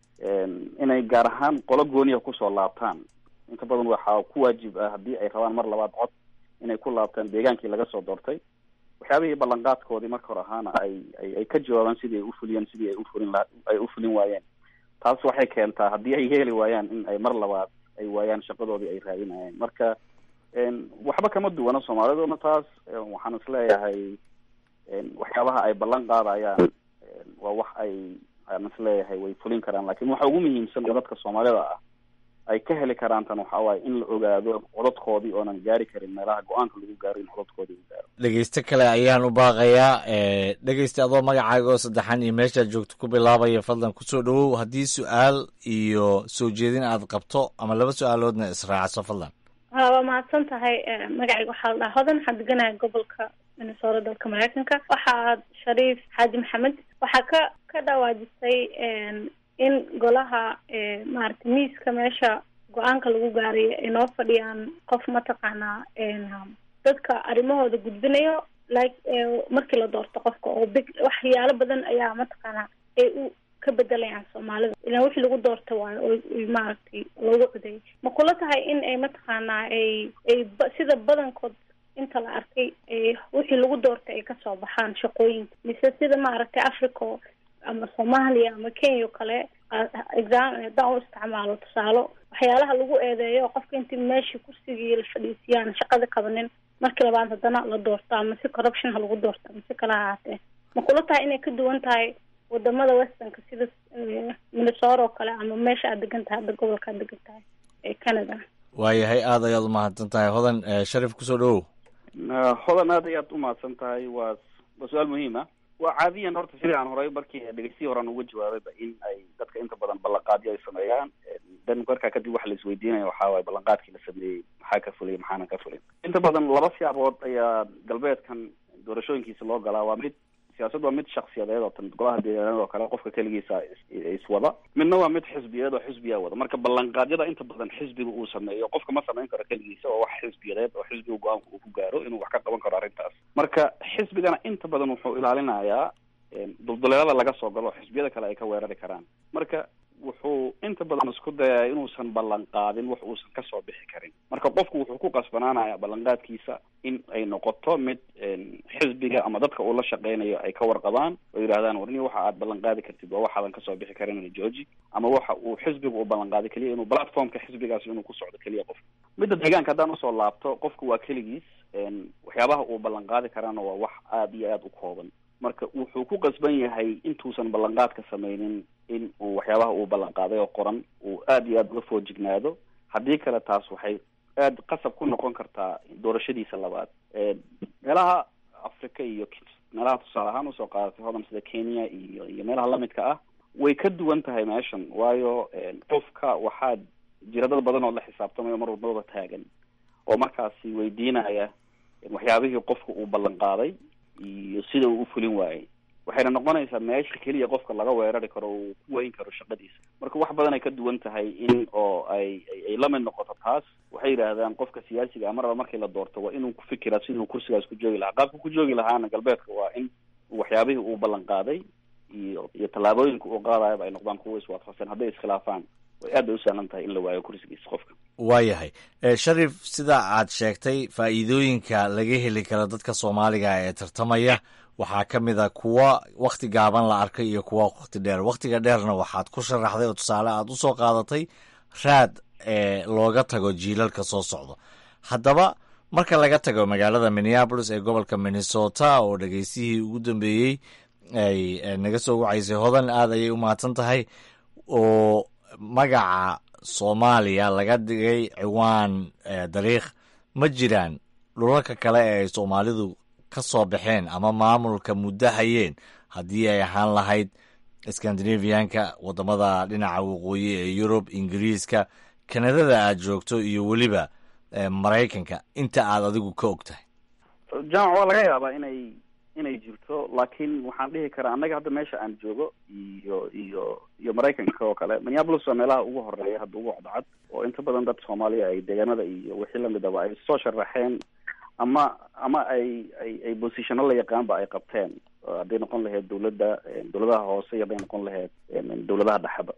een, inay gaar ahaan qolo gooniya kusoo laabtaan inta badan waxaa ku waajib ah haddii ay rabaan mar labaad cod inay ku laabtaan deegaankii laga soo doortay waxyaabihii ballanqaadkoodii marka hore ahaana ay ay ay ka jawaabaan sidii ay ufuliyeen sidii ay ufulin la ay ufulin waayeen taas waxay keentaa haddii ay yeeli waayaan in ay mar labaad ay waayaan shaqadoodii ay raadinayeen marka een, waxba kama duwana soomaaliduna taas een, waxaan isleeyahay een, waxyaabaha ay ballan qaadayaan een, waa wax ay aan isleeyahay way fulin karaan laakiin waxa ugu muhiimsan oo dadka soomaalida ah ay ka heli karaan tan waxaa waaye in la ogaado codadkoodii oonan gaari karin meelaha go-aanka lagu gaaro in codadkoodii uu gaaro dhegeyste kale ayaan u baaqayaa eh, dhegeysta adoo magacaaga oo saddexan iyo meeshaad joogto ku bilaabaya fadlan kusoo dhowow haddii su-aal iyo soo jeedin aad qabto ama laba su-aaloodna israacso fadlan ha waa mahadsan tahay Eh, magacayga waxaa la dhahaa hodan waxaan deganahay gobolka minnesota dalka mareykanka waxaad shariif xaaji maxamed waxaa ka ka dhawaajisay een, in golaha eh, maaragtay miiska meesha go-aanka lagu gaarayo ay noo fadhiyaan qof mataqaanaa een, dadka arrimahooda gudbinayo like eh, markii la doorto qofka oo big waxyaalo badan ayaa mataqaanaa ay u ka bedelayaan soomaalida ilaan wixii lagu doorta waayo oo oo maaragtay loogu codeeyay ma kula tahay in ay mataqaanaa ay ay ba- sida badankood inta la arkay ay wixii lagu doortay ay kasoo baxaan shaqooyinka mise sida maaragtay africa oo- ama soomaaliya ama kenya oo kale a- exam haddaan u isticmaalo tusaalo waxyaalaha lagu eedeeyo oo qofka intii meeshii kursigii la fadhiisiyaan shaqada qabanin markii labaad haddana la doorto ama si corruption ha lagu doorto ama si kale ha ahaatee ma kula tahay inay ka duwan tahay wadamada westernka sida eh, minnesota oo kale ama meesha aad degan tahay hadda gobolka aad degan tahay ee canada waayahay aad ayaad u mahadsan tahay hodan eh, sharif kusoo dhowow Na- hodan aad ayaad umahadsan tahay waa waa su-aal muhiim ah waa caadiyan horta sidii aan horay markii dhegeystiyi horean uga jawaabayba in ay dadka inta badan ballanqaadyo ay sameeyaan dan markaa kadib waxa la isweydiinaya waxaa waaye ballanqaadkii la sameeyey maxaa ka fulay maxaana ka fulin inta badan laba siyaabood ayaa galbeedkan doorashooyinkiisa loo galaa waa mid siyaasad waa mid shaksiyadeed oo tan golaha deegaanada oo kale qofka keligiisa is- iswada midna waa mid xisbiyeed oo xisbiyaa wada marka ballanqaadyada inta badan xisbiga uu sameeyo qofka ma samayn karo keligiisa oo wax xisbiyadeed oo xisbiga go-aanka uu ku gaaro inuu wax ka qaban karo arrintaas marka xisbigana inta badan wuxuu ilaalinayaa een, dulduleelada laga soo galo oo xisbiyada kale ay ka weerari karaan marka wuxuu inta badan isku dayaa inuusan ballan qaadin wax uusan kasoo bixi karin marka qofku wuxuu ku qasbanaanaya ballanqaadkiisa in ay noqoto mid een, xisbiga ama dadka uu la shaqeynayo ay ka warqabaan oo yidhahdaan warni waxa aad ballan qaadi kartid waa waxaadan kasoo bixi karin georgi ama waxa uu xisbiga u ballan qaadi keliya inuu platformka xisbigaas inuu ku socdo keliya qof midda deegaanka haddaan usoo laabto qofku waa keligiis een, waxyaabaha uu ballan qaadi karaana waa wax aada iyo aada u kooban marka wuxuu ku qasban yahay intuusan ballanqaadka sameynin in uu waxyaabaha uu ballan qaaday oo qoran uu aada iyo aada uga foojignaado haddii kale taas waxay aada qasab ku noqon kartaa doorashadiisa labaad Een, meelaha africa iyo meelaha tusaale ahaan usoo qaadatay hodan sida kenya iyo iyo meelaha lamidka ah way ka duwan tahay meeshan waayo qofka waxaa jira dad badan oo la xisaabtamayo mar walbaba taagan oo markaasi weydiinaya waxyaabihii qofka uu ballan qaaday iyo sida uu u fulin waayey waxayna noqonaysaa meesha keliya qofka laga weerari karo o uu ku weyn karo shaqadiisa marka wax badan ay ka duwan tahay in oo ay ay la mid noqoto taas waxay yidhaahdaan qofka siyaasiga a maraba markii la doorto waa inuu ku fikiraa siduu kursigaas ku joogi lahaa qaabka ku joogi lahaana galbeedka waa in waxyaabihii uu ballan qaaday iyo iyo tallaabooyinka uu qaadayaba ay noqdaan kuwa iswaafaqsan hadday iskhilaafaan way aad bay u sahlan tahay in la waayo kursigiisa qofka waayahay shariif sida aad sheegtay faa'iidooyinka laga heli karo dadka soomaaliga ee tartamaya waxaa ka mid a kuwa wakhti gaaban la arkay iyo kuwa wakhti dheer wakhtiga dheerna waxaad ku sharaxday oo tusaale aad u soo qaadatay raad ee looga tago jiilalka soo socda haddaba marka laga tago magaalada minneabolis ee gobolka minnesota oo dhegeystihii ugu dambeeyey ay naga soo wacaysay hodan aad ayay u mahadsan tahay oo magaca soomaaliya laga dhigay ciwaan dariikh ma jiraan dhulalka kale ee ay soomaalidu ka soo baxeen ama maamulka muddo hayeen haddii ay ahaan lahayd scandinavianka waddamada dhinaca waqooyi ee yurub ingiriiska kanadada aad joogto iyo weliba maraykanka inta aad adigu ka og tahay jamac waa laga yaabaa inay inay jirto laakiin waxaan dhihi karaa annaga hadda meesha aan joogo iyo iyo iyo maraykanka oo kale minneapolis waa meelaha ugu horeeya hadda ugu codcad oo inta badan dad soomaaliya ay deegaanada iyo wixii lamidaba ay soo sharaxeen ama ama ay ay ay bosishano la yaqaanba ay qabteen hadday noqon lahayd dawladda dawladaha hoose iyo hadday noqon lahayd dawladaha dhexeba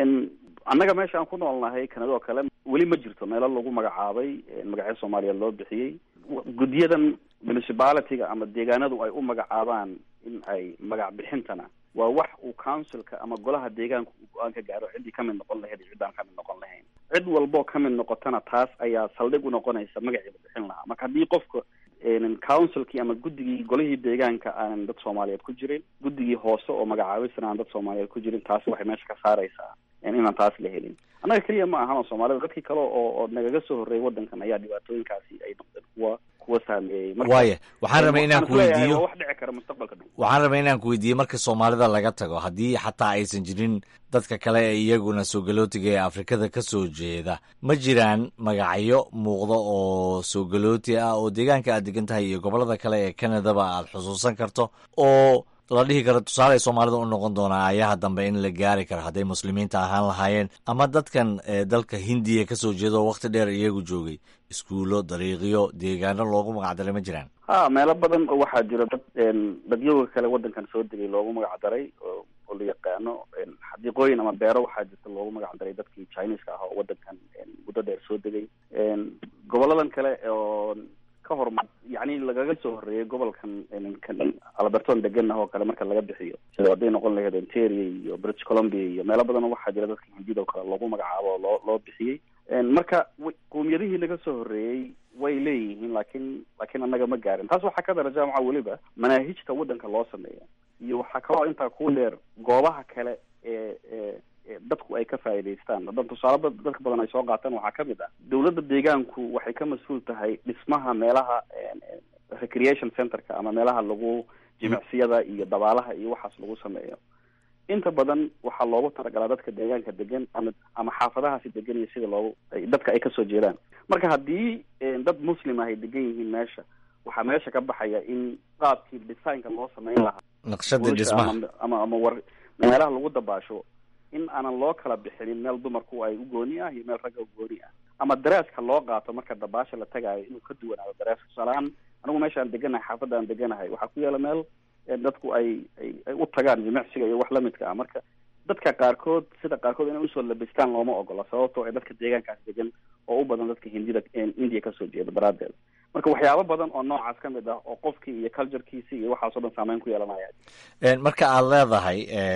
annaga meesha aan ku noolnahay kanada oo kale weli ma jirto meelo lagu magacaabay magacyo soomaaliya loo bixiyey guddiyadan municipalityga ama deegaanadu ay u magacaabaan in ay magac bixintana waa wax uu councilka ama golaha deegaanka uu go-aan ka gaaro ciddii kamid noqon lahayd iyo ciddaan kamid noqon lahayn cid walboo kamid noqotana taas ayaa saldhig u noqonaysa magacii la bixin lahaa marka haddii qofka councilkii ama guddigii golihii deegaanka aanan dad soomaaliyeed ku jirin guddigii hoose oo magacaabisana aan dad soomaaliyeed ku jirin taas waxay meesha ka saaraysaa inaan taas la helin annaga keliya ma ahan oo soomaalida dadkii kale oo oo nagaga soo horreeyay waddankan ayaa dhibaatooyinkaasi ay noqdeen kuwa kuwa saameeyey waaya waxaan rabay inaan ku weydiiyo wax dhici kara mustaqbalka dhow waxaan rabay inaan ku weydiiyo marka soomaalida laga tago haddii xataa aysan jirin dadka kale ee iyaguna soogalotiga ee afrikada ka soo jeeda ma jiraan magacyo muuqda oo soogalooti ah oo deegaanka aad degan tahay iyo gobolada kale ee canadaba aad xusuusan karto oo la dhihi karo tusaale ay soomaalida u noqon doonaa ayaha dambe in la gaari karo hadday muslimiinta ahaan lahaayeen ama dadkan dalka hindiya ka soo jeeda oo wakhti dheer iyagu joogay iskuullo dariiqyo deegaano loogu magacdaray ma jiraan ha meelo badan oo waxaa jira dad dadyoga kale waddankan soo degay loogu magacdaray oo oo la yaqaano xadiiqooyin ama beero waxaa jirta loogu magacdaray dadkii chineska ah oo waddankan muddo dheer soo degay goboladan kale oo ka hormar yacni lagaga soo horreeyay gobolkan alberton deganah oo kale marka laga bixiyo sida hadday noqon lahayd ontario iyo british columbia iyo meelo badan waxaa jira dadka hindida oo kale loogu magacaabo oo loo loo bixiyey marka qowmiyadihii laga soo horreeyey way leeyihiin laakiin laakiin annaga ma gaarin taas waxaa ka dara jaamaca weliba manaahijta waddanka loo sameeya iyo waxaa kaloo intaa ku dheer goobaha kale ee ee dadku ay ka faa'iidaystaan hadan tusaale dadka badan ay soo qaataan waxaa kamid ah dawladda deegaanku waxay ka mas-uul tahay dhismaha meelaha recreation centerka ama meelaha lagu jimicsiyada iyo dabaalaha iyo waxaas lagu sameeyo inta badan waxaa loogu talagalaa dadka deegaanka degan ama ama xaafadahaasi degan iyo sida loogu dadka ay kasoo jeedaan marka haddii dad muslim ah ay degan yihiin meesha waxaa meesha ka baxaya in qaabkii designka loo sameyn lahaa naqshada dhismaha ama ama war meelaha lagu dabaasho in aanan loo kala bixinin meel dumarku ay u gooni ah iyo meel ragga u gooni ah ama daraaska loo qaato marka dabaasha la tagaayo inuu ka duwanaado daraaska tusaalehaan anigu meesha aan deganahay xaafadda aan deganahay waxaa ku yaala meel dadku ay ay ay u tagaan jimicsiga iyo wax lamidka ah marka dadka qaarkood sida qaarkood inay usoo labistaan looma ogola sababtoo ay dadka deegaankaas degan oo u badan dadka hindida indiya kasoo jeeda daraaddeed marka waxyaabo badan oo noocaas ka mid ah oo qofkii iyo culturekiisi iyo waxaasoo dhan saameyn ku yeelanaya marka aad leedahay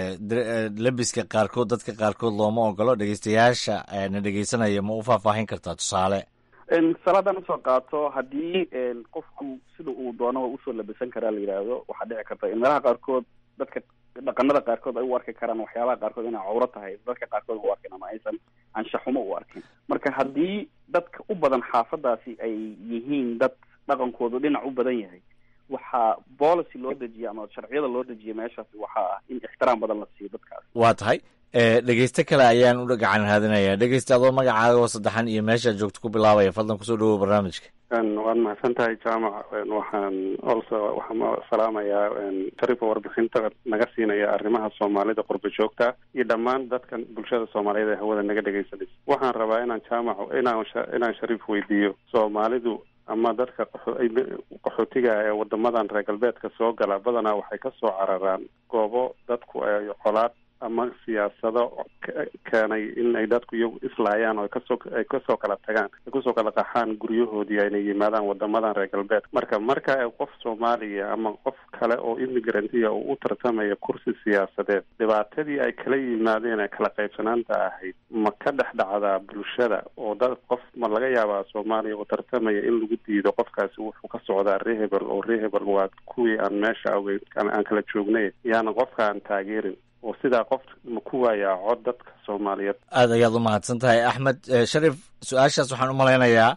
lebiska qaarkood dadka qaarkood looma ogolo dhegeystayaasha na dhegeysanaya ma u faahfaahin kartaa tusaale salaadaan usoo qaato haddii qofku sida uu doono usoo labisan karaa la yidhaahdo waxaa dhici karta in meelaha qaarkood dadka dhaqanada qaarkood ay u arki karaan waxyaabaha qaarkood inay cawro tahay dadka qaarkood u arkin ama aysan anshaxumo u arkin marka haddii dadka u badan xaafadaasi ay yihiin dad dhaqankoodu dhinac u badan yahay wax waxaa policy loo dejiyay ama sharciyada loo dejiyay meeshaasi waxaa ah in ixtiraam badan la siiyo dadkaas waa tahay dhegeyste kale ayaan u gacan raadinayaa dhegeyste adoo magacaaga oo saddexan iyo meeshaad joogto ku bilaabaya fadlan kusoo dhawow barnaamijka waad mahadsan tahay jaamac waxaan also waxaan salaamayaa sharifa warbixinta naga siinaya arrimaha soomaalida qurba joogta iyo dhammaan dadkan bulshada soomaaliyeed ee hawada naga dhegaysanaysa waxaan rabaa inaan jaamac inaan inaan shariif weydiiyo soomaalidu ama dadka qaxootiga ee wadamadan reer galbeedka soo gala badanaa waxay kasoo cararaan goobo dadku ay colaad ama siyaasado keenay in ay dadku iyagu islaayaan oo kasoo ay kasoo kala tagaan ay kusoo kala qaxaan guryahoodii ayna yimaadaan wadamadan reer galbeed marka marka qof soomaaliya ama qof kale oo immigrantiya uu u tartamaya kursi siyaasadeed dhibaatadii ay kala yimaadeen ee kala qaybsanaanta ahayd ma ka dhex dhacdaa bulshada oo dad qof ma laga yaabaa soomaaliya oo tartamaya in lagu diido qofkaasi wuxuu ka socdaa rehebel oo rehebel waa kuwii aan meesha ogeyn aan kala joognay yaana qofka aan taageerin oo sidaa qof ma ku waayaa cod dadka soomaaliyeed aad ayaad u mahadsan tahay axmed sharif su-aashaas waxaan u malaynayaa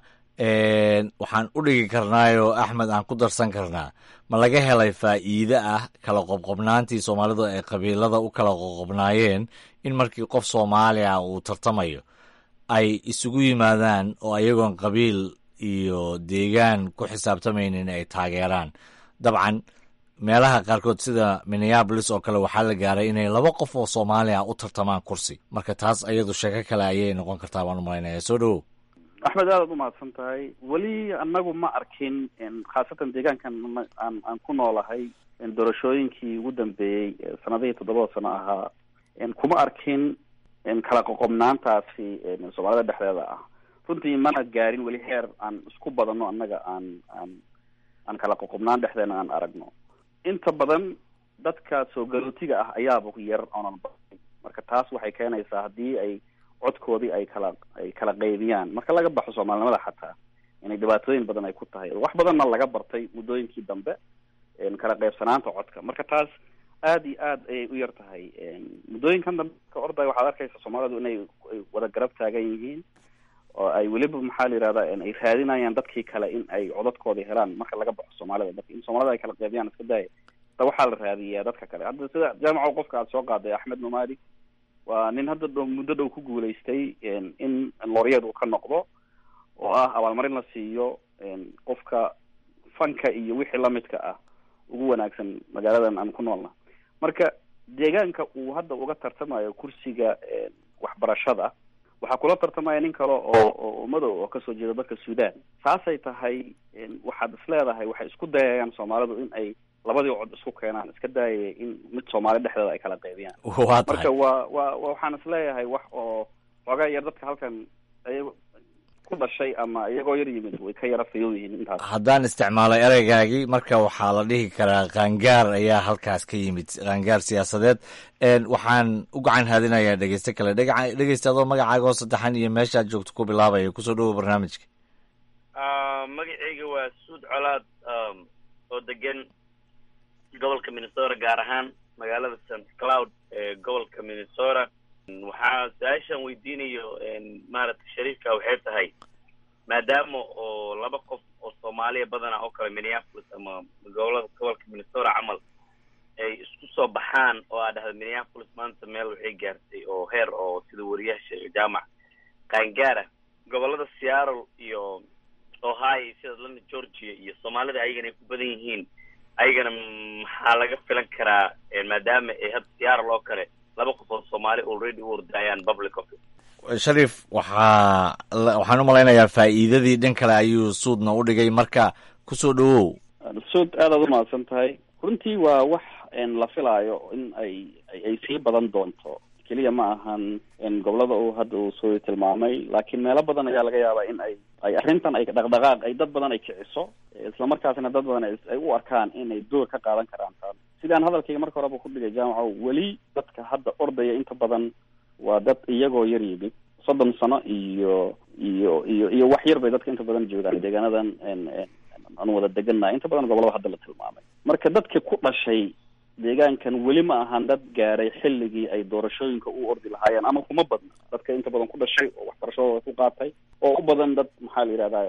waxaan u dhigi karnaayoo axmed aan ku darsan karnaa ma laga helay faa'iide ah kala qobqobnaantii soomaalidu ay qabiilada u kala qoqobnaayeen in markii qof soomaali ah uu tartamayo ay isugu yimaadaan oo ayagoon qabiil iyo deegaan ku xisaabtamaynin ay taageeraan dabcan meelaha qaarkood sida minneabolis oo kale waxaa la gaaray inay laba qof oo soomaali ah u tartamaan kursi marka taas ayadu sheeko kale ayay noqon kartaa baan u malaynaya soo dhawow axmed aadaad umahadsan tahay weli anagu ma arkin khaasatan deegaankan aan aan ku noolahay doorashooyinkii ugu dambeeyey sanadihii toddobada sano ahaa kuma arkin kala qoqobnaantaasi soomaalida dhexdeeda ah runtii mana gaarin weli heer aan isku badano annaga aan aan aan kala qoqobnaan dhexdeena aan aragno inta badan dadka soo galootiga ah ayaaba yar oonan baay marka taas waxay keenaysaa haddii ay codkoodii ay kala ay kala qaybiyaan marka laga baxo soomaalinimada xataa inay dhibaatooyin badan ay ku tahay wax badanna laga bartay muddooyinkii dambe kala qaybsanaanta codka marka taas aad iyo aad ayay u yar tahay muddooyinkan dambe ka orday waxaad arkaysa soomaalidu inay ay wada garab taagan yihiin oo ay weliba maxaa la yihahda ay raadinayaan dadkii kale in ay codadkoodii helaan marka laga baxo soomaalida marka in soomaalida ay kala qaybiyaan iska daaya ta waxaa la raadiyaa dadka kale hadda sida jaamaco qofka aad soo qaaday axmed numadi waa nin hadda dhow muddo dhow ku guulaystay in loryeed uu ka noqdo oo ah abaalmarin la siiyo qofka fanka iyo wixii lamidka ah ugu wanaagsan magaaladan aan ku noolna marka deegaanka uu hadda uga tartamayo kursiga waxbarashada waxaa kula tartamaya nin kale oo oo madow oo kasoo jeeda dalka sudan saasay tahay waxaad is leedahay waxay isku dayayaan soomaalidu in ay labadii cod isku keenaan iska daayaya in mid soomaali dhexdeeda ay kala qaybiyaan waa tahay marka waa waa waxaan is leeyahay wax oo xoogaa yar dadka halkan ay ku dhashay ama iyagoo yar yimid way ka yara fayow yihiin intaas haddaan isticmaalay ereygaagii marka waxaa la dhihi karaa qaangaar ayaa halkaas ka yimid qaangaar siyaasadeed waxaan u gacan haadinayaa dhegeyste kale dhega dhegeyste adoo magacaaga oo saddexan iyo meeshaad joogto ku bilaabaya kusoo dhawow barnaamijka magacayga waa suud colaad oo degan gobolka minnesota gaar ahaan magaalada st cloud ee gobolka minnesota waxaa su-aashaan weydiinayo maaragtay shariifka waxay tahay maadaama oo laba qof oo soomaaliya badana oo kale minneapolis ama gobolada gobolka minnesota camal ay isku soo baxaan oo aa dhahda minneapolis maanta meel waxay gaartay oo heer oo sida wariyaasha jaamac qaangaara gobolada seattle iyo ohio sida atlanta georgia iyo soomaalida ayagana ay ku badan yihiin ayagana maxaa laga filan karaa maadaama ay hadda seattle oo kale laba qof oo soomaali already u ordayaan public office sharif waxaa waxaan u malaynayaa faa'iidadii dhan kale ayuu suudna u dhigay marka kusoo dhawow suud aadaad umahadsan tahay runtii waa wax la filaayo in ay ay sii badan doonto keliya ma ahan gobolada uu hadda uu soo tilmaamay laakiin meelo badan ayaa laga yaabaa in ay ay arrintan ay dhaqdhaqaaq ay dad badan ay kiciso islamarkaasina dad badan ay u arkaan inay door ka qaadan karaan taa sidaan hadalkayga marka horeba ku dhigay jaamaco weli dadka hadda ordaya inta badan waa dad iyagoo yar yimid soddon sano iyo iyo iyo iyo wax yar bay dadka inta badan joogaan deegaanadan aan wada degannahay inta badan gobolada hadda la tilmaamay marka dadka ku dhashay deegaankan weli ma ahan dad gaaray xilligii ay doorashooyinka u ordi lahaayeen ama kuma badna dadka inta badan ku dhashay oo waxbarashadooda ku qaatay oo u badan dad maxaa la yidhahdaa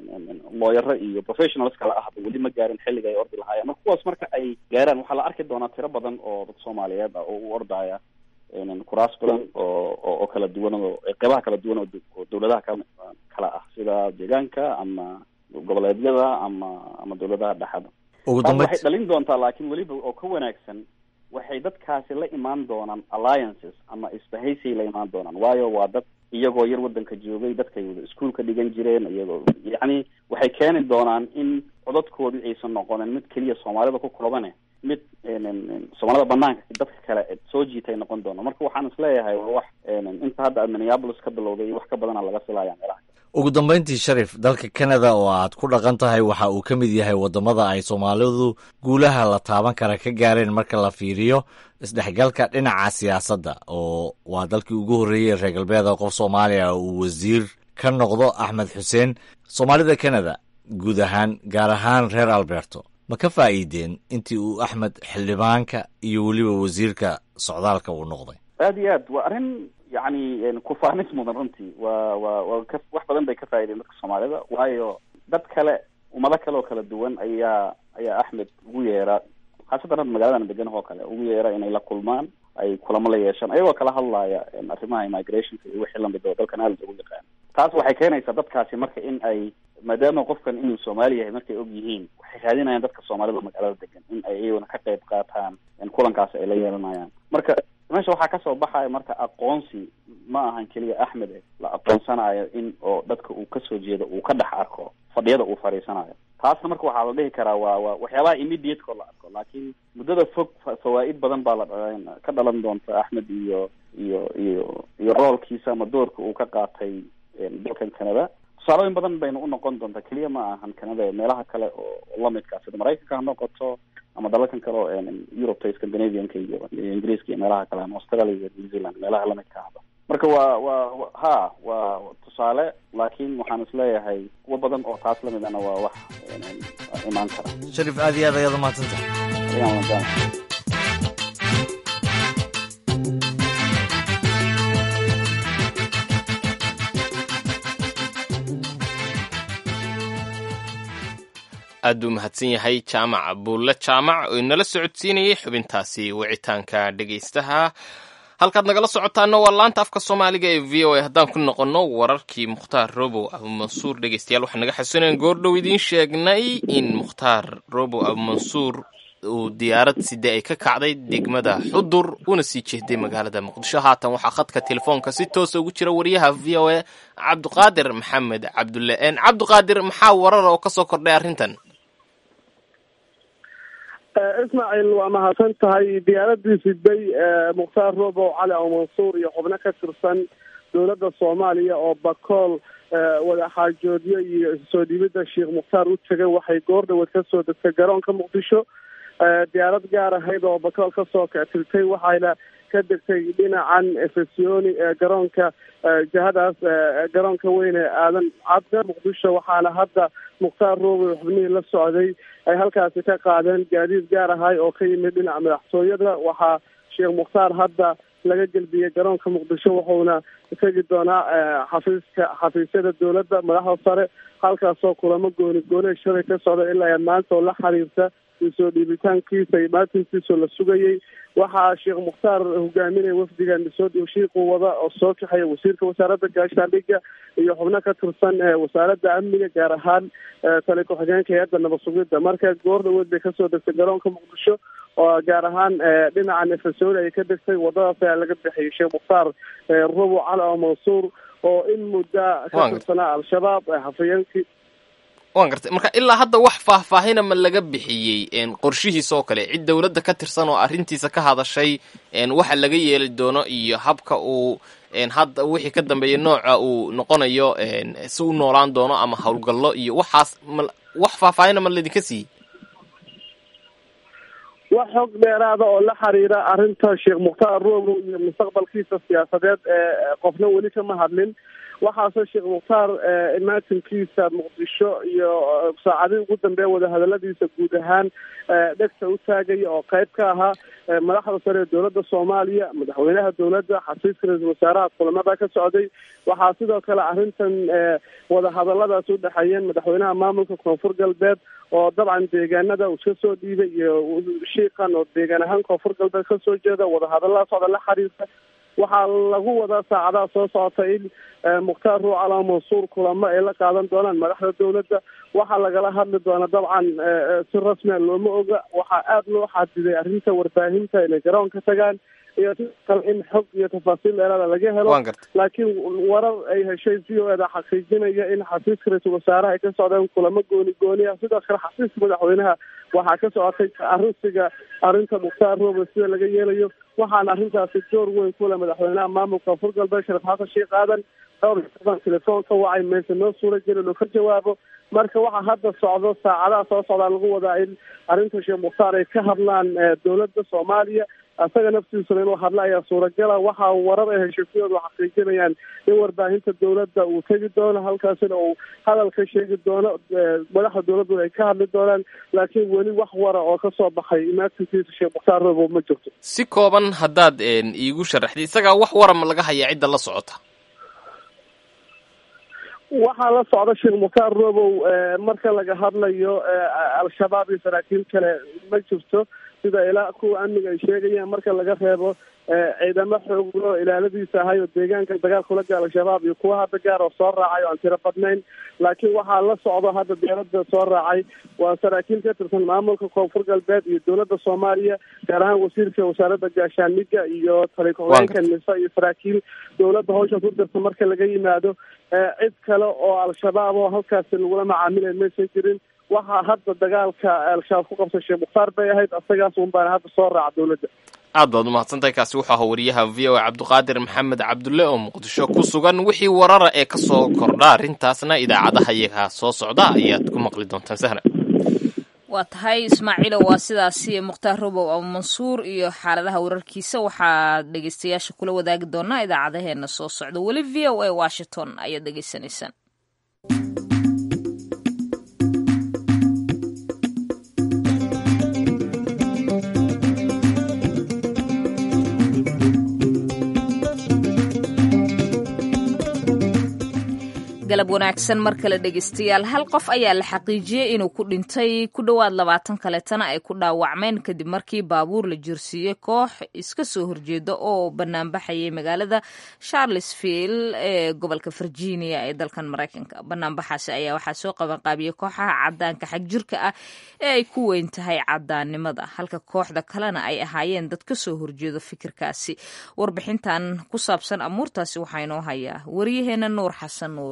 looyaro iyo professionals kala ahba weli ma gaarin xilliga ay ordi lahaayeen marka kuwaas marka ay gaaraan waxaa la arki doonaa tiro badan oo dad soomaaliyeed ah oo u ordaya kuraas badan oo oo kala duwan oo qeybaha kala duwan oo dawladaha kala kala ah sida deegaanka ama goboleedyada ama ama dawladaha dhexda ugu taas dambeyd waxay dhalin doontaa laakiin weliba oo ka wanaagsan waxay dadkaasi la imaan doonaan alliances ama isbahaysay la imaan doonaan waayo waa dad iyagoo yar wadanka joogay dadkay wada iskuolka dhigan jireen iyagoo yacni waxay keeni doonaan in codadkoodii aysan noqonin mid keliya soomaalida ku koobane mid soomaalida banaanka dadka kale soo jiitay noqon doono marka waxaan isleeyahay waa wax inta hadda aad minneapolis ka bilowday iyo wax ka badana laga filaya meelaha ugu dambayntii sharif dalka canada oo aad ku dhaqan tahay waxa uu ka mid yahay waddamada ay soomaalidu guulaha la taaban kara ka gaareen marka la fiiriyo isdhexgalka dhinaca siyaasadda oo waa dalkii ugu horreeyey reer galbeeda qof soomaaliya uu wasiir ka noqdo axmed xuseen soomaalida canada guud ahaan gaar ahaan reer alberto ma ka faa'iideen intii uu axmed xildhibaanka iyo weliba wasiirka socdaalka uu noqday aad iyo aad waa arrin yacni kufaanis mudan runtii waa waa waa ka wax badan bay ka faa'iideen dadka soomaalida waayo dad kale ummado kale oo kala duwan ayaa ayaa axmed ugu yeera khaasatan hadda magaladan degan oo kale ugu yeera inay la kulmaan ay kulamo la yeeshaan ayagoo kala hadlaya arrimaha immigrationka iyo wixii lamid oo dalkan aad ugu yaqaan taas waxay keenaysaa dadkaasi marka in ay maadaama qofkan inuu soomaali yahay markay og yihiin waxay raadinayaan dadka soomaalida magaalada degan in ay iyaguna ka qayb qaataan kulankaasi ay la yeelanayaan marka meesha waxaa kasoo baxaya marka aqoonsi ma ahan keliya axmed la aqoonsanayo in oo dadka uu kasoo jeedo uu ka dhex arko fadhiyada uu fadhiisanayo taasna marka waxaa la dhihi karaa waa waa waxyaabaha immediateko la arko laakiin muddada fog fawaa'id badan baa la ka dhalan doonta axmed iyo iyo iyo iyo roolkiisa ama doorka uu ka qaatay dalkan canada tusaalooyin badan bayna unoqon doontaa keliya ma ahan canada meelaha kale oo lamidka sida maraykanka ha noqoto ama dalalkan kale oo eurubta scandinavianka iyo iyo ingiriiska iyo meelaha kale ama australia iyo new zealand meelaha lamidka ahba marka waa waa ha waa tusaale laakiin waxaan isleeyahay kuwa badan oo taas lamid ana waa wax imaan kara sharif aad iyo aad ayaad umahadsantahay ayaan wadaana aad buu mahadsan yahay jaamac buulle jaamac oo inala socodsiinayay xubintaasi wicitaanka dhegaystaha halkaad nagala socotaana waa laanta afka soomaaliga ee v o a haddaan ku noqonno wararkii mukhtaar robow abumansuur dhegaystayaal waxaan naga xasuunayan goordhow idiin sheegnay in mukhtaar robow abumansuur uu diyaarad side ay ka kacday degmada xudur una sii jeeday magaalada muqdisho haatan waxaa khadka telefoonka si toosa ugu jira wariyaha v o a cabdiqaadir maxamed cabdulle n cabdiqaadir maxaa warara oo kasoo kordhay arrintan ismaaciil waa mahadsan tahay diyaaradii siday mukhtaar robow cali aw mansuur iyo xubno ka tirsan dowladda soomaaliya oo bakool wadaxaajoodyo iyo soo dhibidda sheekh mukhtaar u tegay waxay goor dhaweed kasoo degtay garoonka muqdisho diyaarad gaar ahayd oo bakool kasoo kactiltay waxayna ka degtay dhinacan efesoni ee garoonka jihadaas garoonka weyn ee aadan cabda muqdisho waxaana hadda mukhtaar robow xubnihii la socday ay halkaasi ka qaadeen gaadiid gaar ahay oo ka yimid dhinaca madaxtooyada waxaa sheekh mukhtaar hadda laga gelbiyey garoonka muqdisho wuxuuna tegi doonaa xafiiska xafiisyada dowladda madaxda sare halkaasoo kulamo gooni gooni shalay ka socda ilaa maanta oo la xiriirta soo dhiibitaankiisa iyo maatinkiisoo la sugayey waxaa sheekh mukhtaar hogaaminaya wafdigan soo shiiqu wada oo soo kaxaya wasiirka wasaaradda gaashaandhigga iyo xubno ka tirsan wasaaradda amniga gaar ahaan tali ku-xigeenka hay-adda nabad sugidda marka goor dhaweed bay kasoo degtay garoonka muqdisho oo gaar ahaan dhinacan efesoni ay ka degtay wadadaas ayaa laga bixiyay sheekh mukhtaar robo cali oo mansuur oo in mudda ka tirsanaa al-shabaab hafayeenkii waan gartay marka ilaa hadda wax faahfaahina ma laga bixiyey qorshihiisa oo kale cid dowladda ka tirsan oo arrintiisa ka hadashay waxa laga yeeli doono iyo habka uu hadda wixii ka dambeeya nooca uu noqonayo si u noolaan doono ama howlgallo iyo waxaas ma wax faahfaahina ma laydinka siiyey wax xog dheeraada oo la xiriira arrinta sheekh mukhtaar rogo iyo mustaqbalkiisa siyaasadeed ee qofna weli kama hadlin waxaase sheekh mukhtaar imaatinkiisa muqdisho iyo saacadihii ugu dambeeya wadahadaladiisa guud ahaan dhegta u taagaya oo qayb ka ahaa madaxda sare ee dowladda soomaaliya madaxweynaha dowladda xasiiska ra-iisul wasaaraha kulamada ka socday waxaa sidoo kale arrintan wadahadaladaas u dhexeeyeen madaxweynaha maamulka koonfur galbeed oo dabcan deegaanada uu iska soo dhiibay iyo shiiqan oo deegaan ahaan koonfur galbeed kasoo jeeda wadahadalada socda la xiriirta waxaa lagu wadaa saacadaha soo socota in mukhtaar ruucala mansuur kulamo ay la qaadan doonaan madaxda dowladda waxaa lagala hadli doona dabcan si rasmia looma oga waxaa aada loo xadiday arrinta warbaahinta inay garoon ka tagaan iyo sidoo kale in xog iyo tafaasiil dheeraada laga helo laakiin warar ay heshay v o eda xaqiijinaya in xasiiska ra-iisul wasaaraha ay ka socdeen kulamo gooni gooni ah sidoo kale xasiiska madaxweynaha waxaa ka socotay arrinsiga arrinta mukhtaar roobe sida laga yeelayo waxaana arrintaasi door weyn ku leh madaxweynaha maamulka koonfur galbeed sharif xasan sheekh aadan dhowr iyo telefoon ka wacay mayse noo suura geli inuu ka jawaabo marka waxaa hadda socdo saacadaha soo socdaa lagu wadaa in arrinta sheekh mukhtaar ay ka hadlaan dowladda soomaaliya isaga naftiisuna inuu hadla ayaa suuragala waxaa warar ay heshiisyadu xaqiijinayaan in warbaahinta dowladda uu tegi doono halkaasina uu hadal ka sheegi doono madaxda dowladduna ay ka hadli doonaan laakiin weli wax wara oo kasoo baxay imaatinkiisa sheekh mukhtaar robow ma jirto si kooban haddaad iigu sharaxday isagaa wax warama laga hayaa cidda la socota waxaa la socda sheekh mukhtaar robow marka laga hadlayo al-shabaab iyo saraakiil kale ma jirto sida ilaa kuwa amniga ay sheegayaan marka laga reebo ciidamo xooglo ilaaladiisa ahay oo deegaanka dagaal kula gaal al-shabaab iyo kuwa hadda gaar oo soo raacay oo aan tiro badnayn laakiin waxaa la socdo hadda dowladda soo raacay waa saraakiil ka tirsan maamulka koonfur galbeed iyo dowladda soomaaliya gaar ahaan wasiirka wasaaradda gaashaaniga iyo taliku-xigeenka nisa iyo saraakiil dowladda hawsha ku dirta marka laga yimaado cid kale oo al-shabaab oo halkaasi lagula macaamilay maysan jirin waxaa hadda dagaalka al-shabaab ku qabsay sheekh mukhtaar bay ahayd asagaas un baana hadda soo raaca dowladda aad baad umahadsantahay kaasi wuxuu ahaa wariyaha v o a cabdiqaadir maxamed cabdulle oo muqdisho ku sugan wixii warara ee ka soo kordha arrintaasna idaacadaha iyaga soo socda ayaad ku maqli doontaan sahna waa tahay ismaaciilo waa sidaasi mukhtaar robow abu mansuur iyo xaaladaha wararkiisa waxaad dhegeystayaasha kula wadaagi doonaa idaacadaheena soo socda weli v o a washington ayaad dhegeysanaysaan galab wanaagsan mar kale dhegeystayaal hal qof ayaa la xaqiijiyey inuu ku dhintay ku dhowaad labaatan kaleetana ay ku dhaawacmeen kadib markii baabuur la jirsiiyey koox iska soo horjeeda oo banaanbaxayay magaalada charlesville ee gobolka virginia ee dalkan maraykanka banaanbaxaasi ayaa waxaa soo qabanqaabiyey kooxaha cadaanka xagjirka ah ee ay ku weyn tahay cadaannimada halka kooxda kalena ay ahaayeen dad ka soo horjeedo fikirkaasi warbixintan ku saabsan amuurtaasi waxaa inoo hayaa waryaheena nuur xasan nuur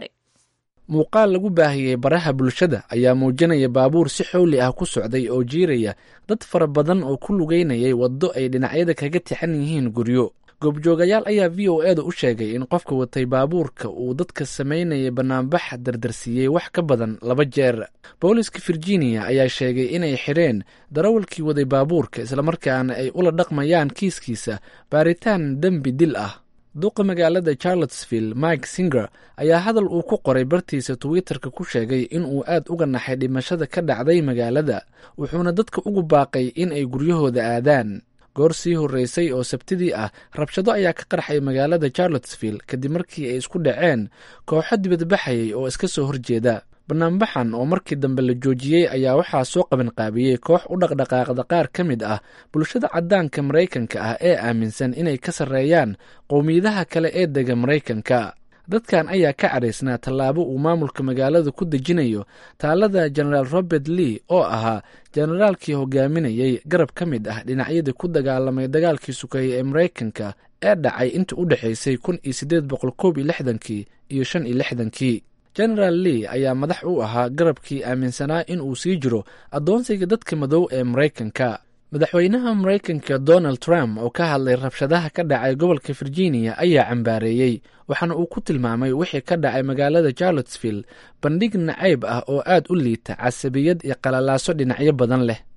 muuqaal lagu baahiyey baraha bulshada ayaa muujinaya baabuur si xowli ah ku socday oo jiiraya dad fara badan oo ku lugeynayay waddo ay dhinacyada kaga tixan yihiin guryo goobjoogayaal ayaa v o eeda u sheegay in qofka watay baabuurka uu dadka samaynaya banaanbax dardarsiiyey wax ka badan laba jeer booliska virginia ayaa sheegay inay xidheen darawalkii waday baabuurka islamarkaana ay ula dhaqmayaan kiiskiisa baaritaan dembi dil ah duqa magaalada charlottesville mike singer ayaa hadal uu ku qoray bartiisa twitter-ka ku sheegay in uu aad uga naxay dhimashada ka dhacday magaalada wuxuuna dadka ugu baaqay in ay guryahooda aadaan goor sii horreysay oo sabtidii ah rabshado ayaa ka qarxay magaalada charlottesville kadib markii ay isku dhaceen kooxo dibadbaxayay oo iska soo horjeeda banaanbaxan oo markii dambe la joojiyey ayaa waxaa soo qabanqaabiyey koox u dhaqdhaqaaqda qaar ka mid ah bulshada caddaanka maraykanka ah ee aaminsan inay ka sarreeyaan qowmiyadaha kale ee dega maraykanka dadkan ayaa ka cadhaysnaa tallaabo uu maamulka magaalada ku dejinayo taalada jenaraal robert lee oo ahaa jenaraalkii hogaaminayey garab ka mid ah dhinacyadii ku dagaalamay dagaalkii sukeeye ee maraykanka ee dhacay inta u dhexaysay kun iyo siddeed boqol koob iyo lixdankii iyo shan iyo lixdankii genaraal lee ayaa madax u ahaa garabkii aaminsanaa in uu sii jiro addoonsiga dadka madow ee maraykanka madaxweynaha maraykanka donald trump oo ka hadlay rabshadaha ka dhacay gobolka virginia ayaa cambaareeyey waxaana uu ku tilmaamay wixii ka dhacay magaalada charlottesville bandhig nacayb ah oo aad u liita casabiyad iyo qalalaaso dhinacyo badan leh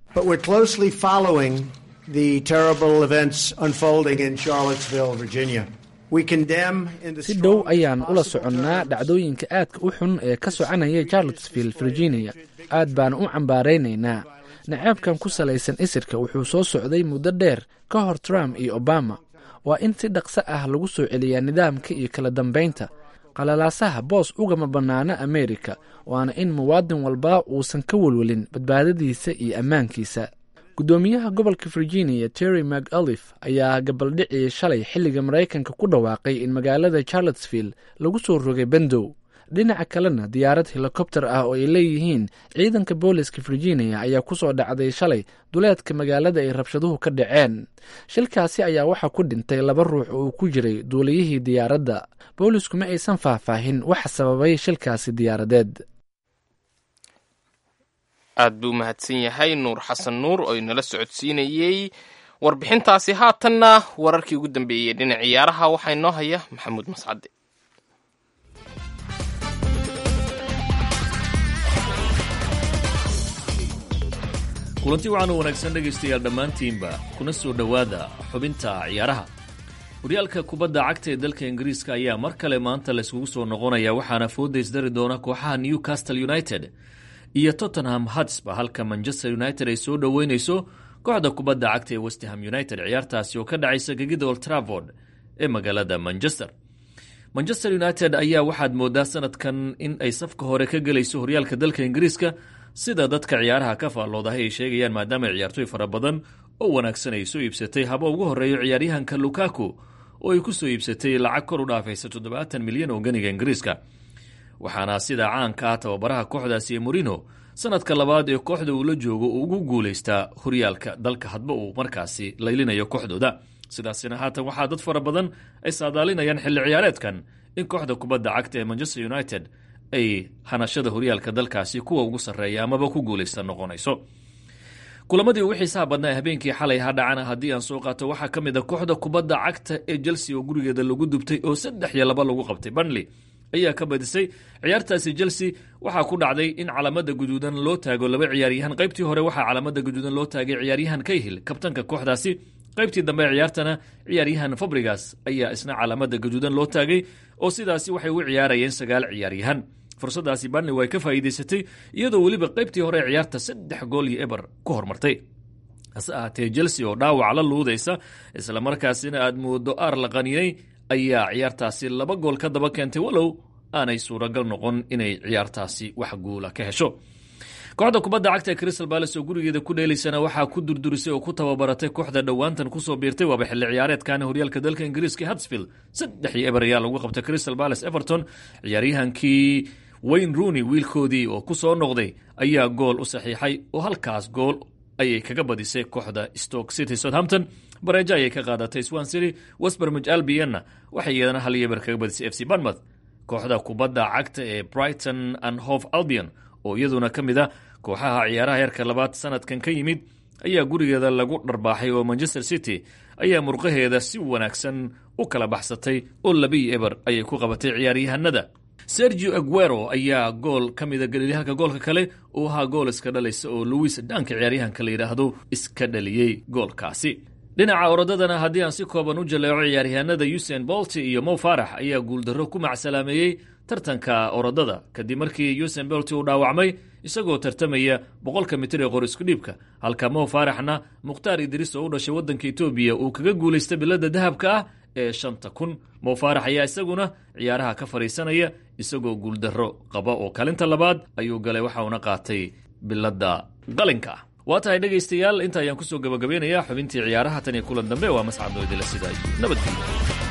But we're closely following the terrible events unfolding in Charlottesville, Virginia. We condemn in the si dhow ayaan ula soconnaa dhacdooyinka aadka u xun ee ka soconaya charlottesville virginia aad baan u cambaaraynaynaa naceebkan ku salaysan isirka wuxuu soo socday muddo dheer ka hor trump iyo obama waa in si dhaqso ah lagu soo celiyaa nidaamka iyo kala dambaynta qalalaasaha boos ugama bannaana amerika waana in muwaadin walba uusan ka welwelin badbaadadiisa iyo ammaankiisa guddoomiyaha gobolka virginia terry mcalif ayaa gabaldhicii shalay xilliga maraykanka ku dhawaaqay in magaalada charlottesville lagu soo rogay bendow dhinaca kalena diyaarad helikobter ah oo ay leeyihiin ciidanka booliska virginia ayaa kusoo dhacday shalay duleedka magaalada ay rabshaduhu ka dhaceen shilkaasi ayaa waxaa ku dhintay laba ruux oo uu ku jiray duuliyihii diyaaradda boolisku ma aysan faahfaahin waxa sababay shilkaasi diyaaradeed aad buu mahadsan yahay nuur xasan nuur oo inala socodsiinayey warbixintaasi haatanna wararkii ugu dambeeyey dhinac ciyaaraha waxaa inoo haya maxamuud mascade kulanti waxaanu wanaagsan dhegaystayaal dhammaantiinba kuna soo dhowaada xubinta ciyaaraha horyaalka kubadda cagta ee dalka ingiriiska ayaa mar kale maanta layskugu soo noqonaya waxaana foodays dari doona kooxaha newcastle united iyo tottenham hatsba halka manchester united ay soo dhoweyneyso kooxda kubadda cagta ee westham united ciyaartaasi oo ka dhacaysa gegida old travord ee magaalada manchester manchester united ayaa waxaad moodaa sanadkan in ay safka hore ka gelayso horyaalka dalka ingiriiska sida dadka ciyaaraha ka faalloodahay ay sheegayaan maadaama ciyaartoy fara badan oo wanaagsan ay soo iibsatay haba ugu horeeyo ciyaaryahanka lukaku oo ay ku soo iibsatay lacag kor u dhaafaysa toddobaatan milyan oo ganiga ingiriiska waxaana sida caanka ah tababaraha kooxdaasi ee morino sanadka labaad ee kooxda uu la joogo uu ugu guulaystaa horyaalka dalka hadba uu markaasi laylinayo kooxdooda sidaasina haatan waxaa dad fara badan ay saadaalinayaan xilli ciyaareedkan in kooxda kubadda cagta ee manchester united ay hanashada horyaalka dalkaasi kuwa ugu sarreeya amaba ku guulaysta noqonayso kulamadii ugu xiisaha badnaa ee habeenkii xalay ha dhacana haddii aan soo qaato waxaa ka mid a kooxda kubadda cagta ee chelsea oo gurigeeda lagu dubtay oo saddex iyo laba lagu qabtay banley ayaa ka badisay ciyaartaasi chelsea waxaa ku dhacday in calamada guduudan loo taago laba ciyaaryahan qaybtii hore waxaa calamada guduudan loo taagay ciyaaryahan kayhil kabtanka kooxdaasi qaybtii dambe ee ciyaartana ciyaaryahan fabrigas ayaa isna calamada gaduudan loo taagay oo sidaasi waxay u ciyaarayeen sagaal ciyaaryahan fursadaasi banley way ka faa'iidaysatay iyadoo weliba qaybtii hore ee ciyaarta saddex gool iyo eber ku hormartay hase ahaatee chelsea oo dhaawac la luudaysa islamarkaasina aad moodo aar la qaninay ayaa ciyaartaasi laba gool ka daba keentay walow aanay suuragal noqon inay ciyaartaasi wax guula ka hesho kooxda kubadda cagta ee crystal balas oo gurigeeda ku dheelaysana waxaa ku durdurisay oo ku tababaratay kooxda dhowaantan kusoo biirtay waaba xilli ciyaareedkan horyaalka dalka ingiriiska hadsfield saddex iyo eber ayaa lagu qabtay crystal balas everton ciyaaryahankii wayne rooney wiilkoodii oo ku soo noqday ayaa gool u saxiixay oo halkaas gool ayay kaga badisay kooxda stoke city southampton bareejo ayay ka qaadatay swan city westbermij albianna waxay iyadana hal iyo eber kaga badisay f c banmouth kooxda kubadda cagta ee brighton and hove albion oo iyaduna ka mid a kooxaha ciyaaraha heerka labaad sanadkan ka yimid ayaa gurigeeda lagu dharbaaxay oo manchester city ayaa murqaheeda si wanaagsan u kala baxsatay oo labiyo eber ayay ku qabatay ciyaaryahanada sergio aguero ayaa gool ka mida galilyahanka goolka kale uu ahaa gool iska dhalaysa oo louis dhanka ciyaaryahanka la yidhaahdo iska dhaliyey goolkaasi dhinaca orodadana haddii aan si kooban u jaleeco ciyaaryahanada usain bolti iyo mo farax ayaa guuldarro ku macsalaameeyey tartanka orodada kadib markii usain bolti uu dhaawacmay isagoo tartamaya boqolka mitir ee qor isku dhiibka halka mo faraxna mukhtaar idriis oo u dhashay waddanka etoobiya uu kaga guulaystay bilada dahabka ah ee shanta kun mo farax ayaa isaguna ciyaaraha ka fadhiisanaya isagoo guuldarro qaba oo kalinta labaad ayuu galay waxa uuna qaatay bilada qalinka ah waa tahay dhegaystayaal inta ayaan kusoo gabagabeynayaa xubintii ciyaaraha tan iyo kulan dambe waa mascadoo idila sidaa iyo nabadgelyo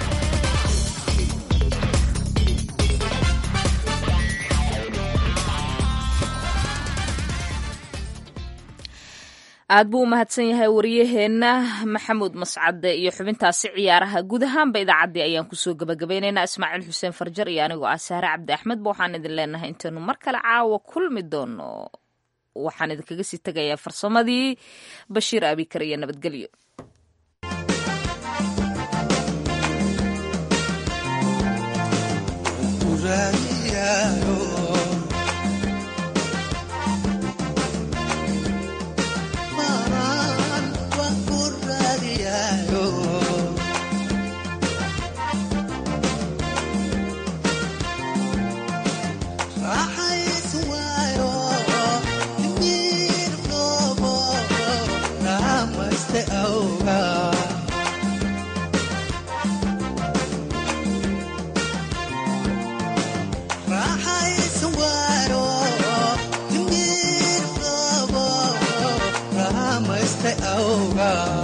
aad buu u mahadsan yahay wariyaheenna maxamuud mascade iyo xubintaasi ciyaaraha guud ahaanba idaacaddii ayaan kusoo gabagabaynaynaa ismaaciil xuseen farjar iyo anigoo ah saare cabdi axmed ba waxaan idin leenahay intaynu mar kale caawa kulmi doono waxaan idinkaga sii tegayaa farsamadii bashiir abikar iyo nabadgelyo joogaa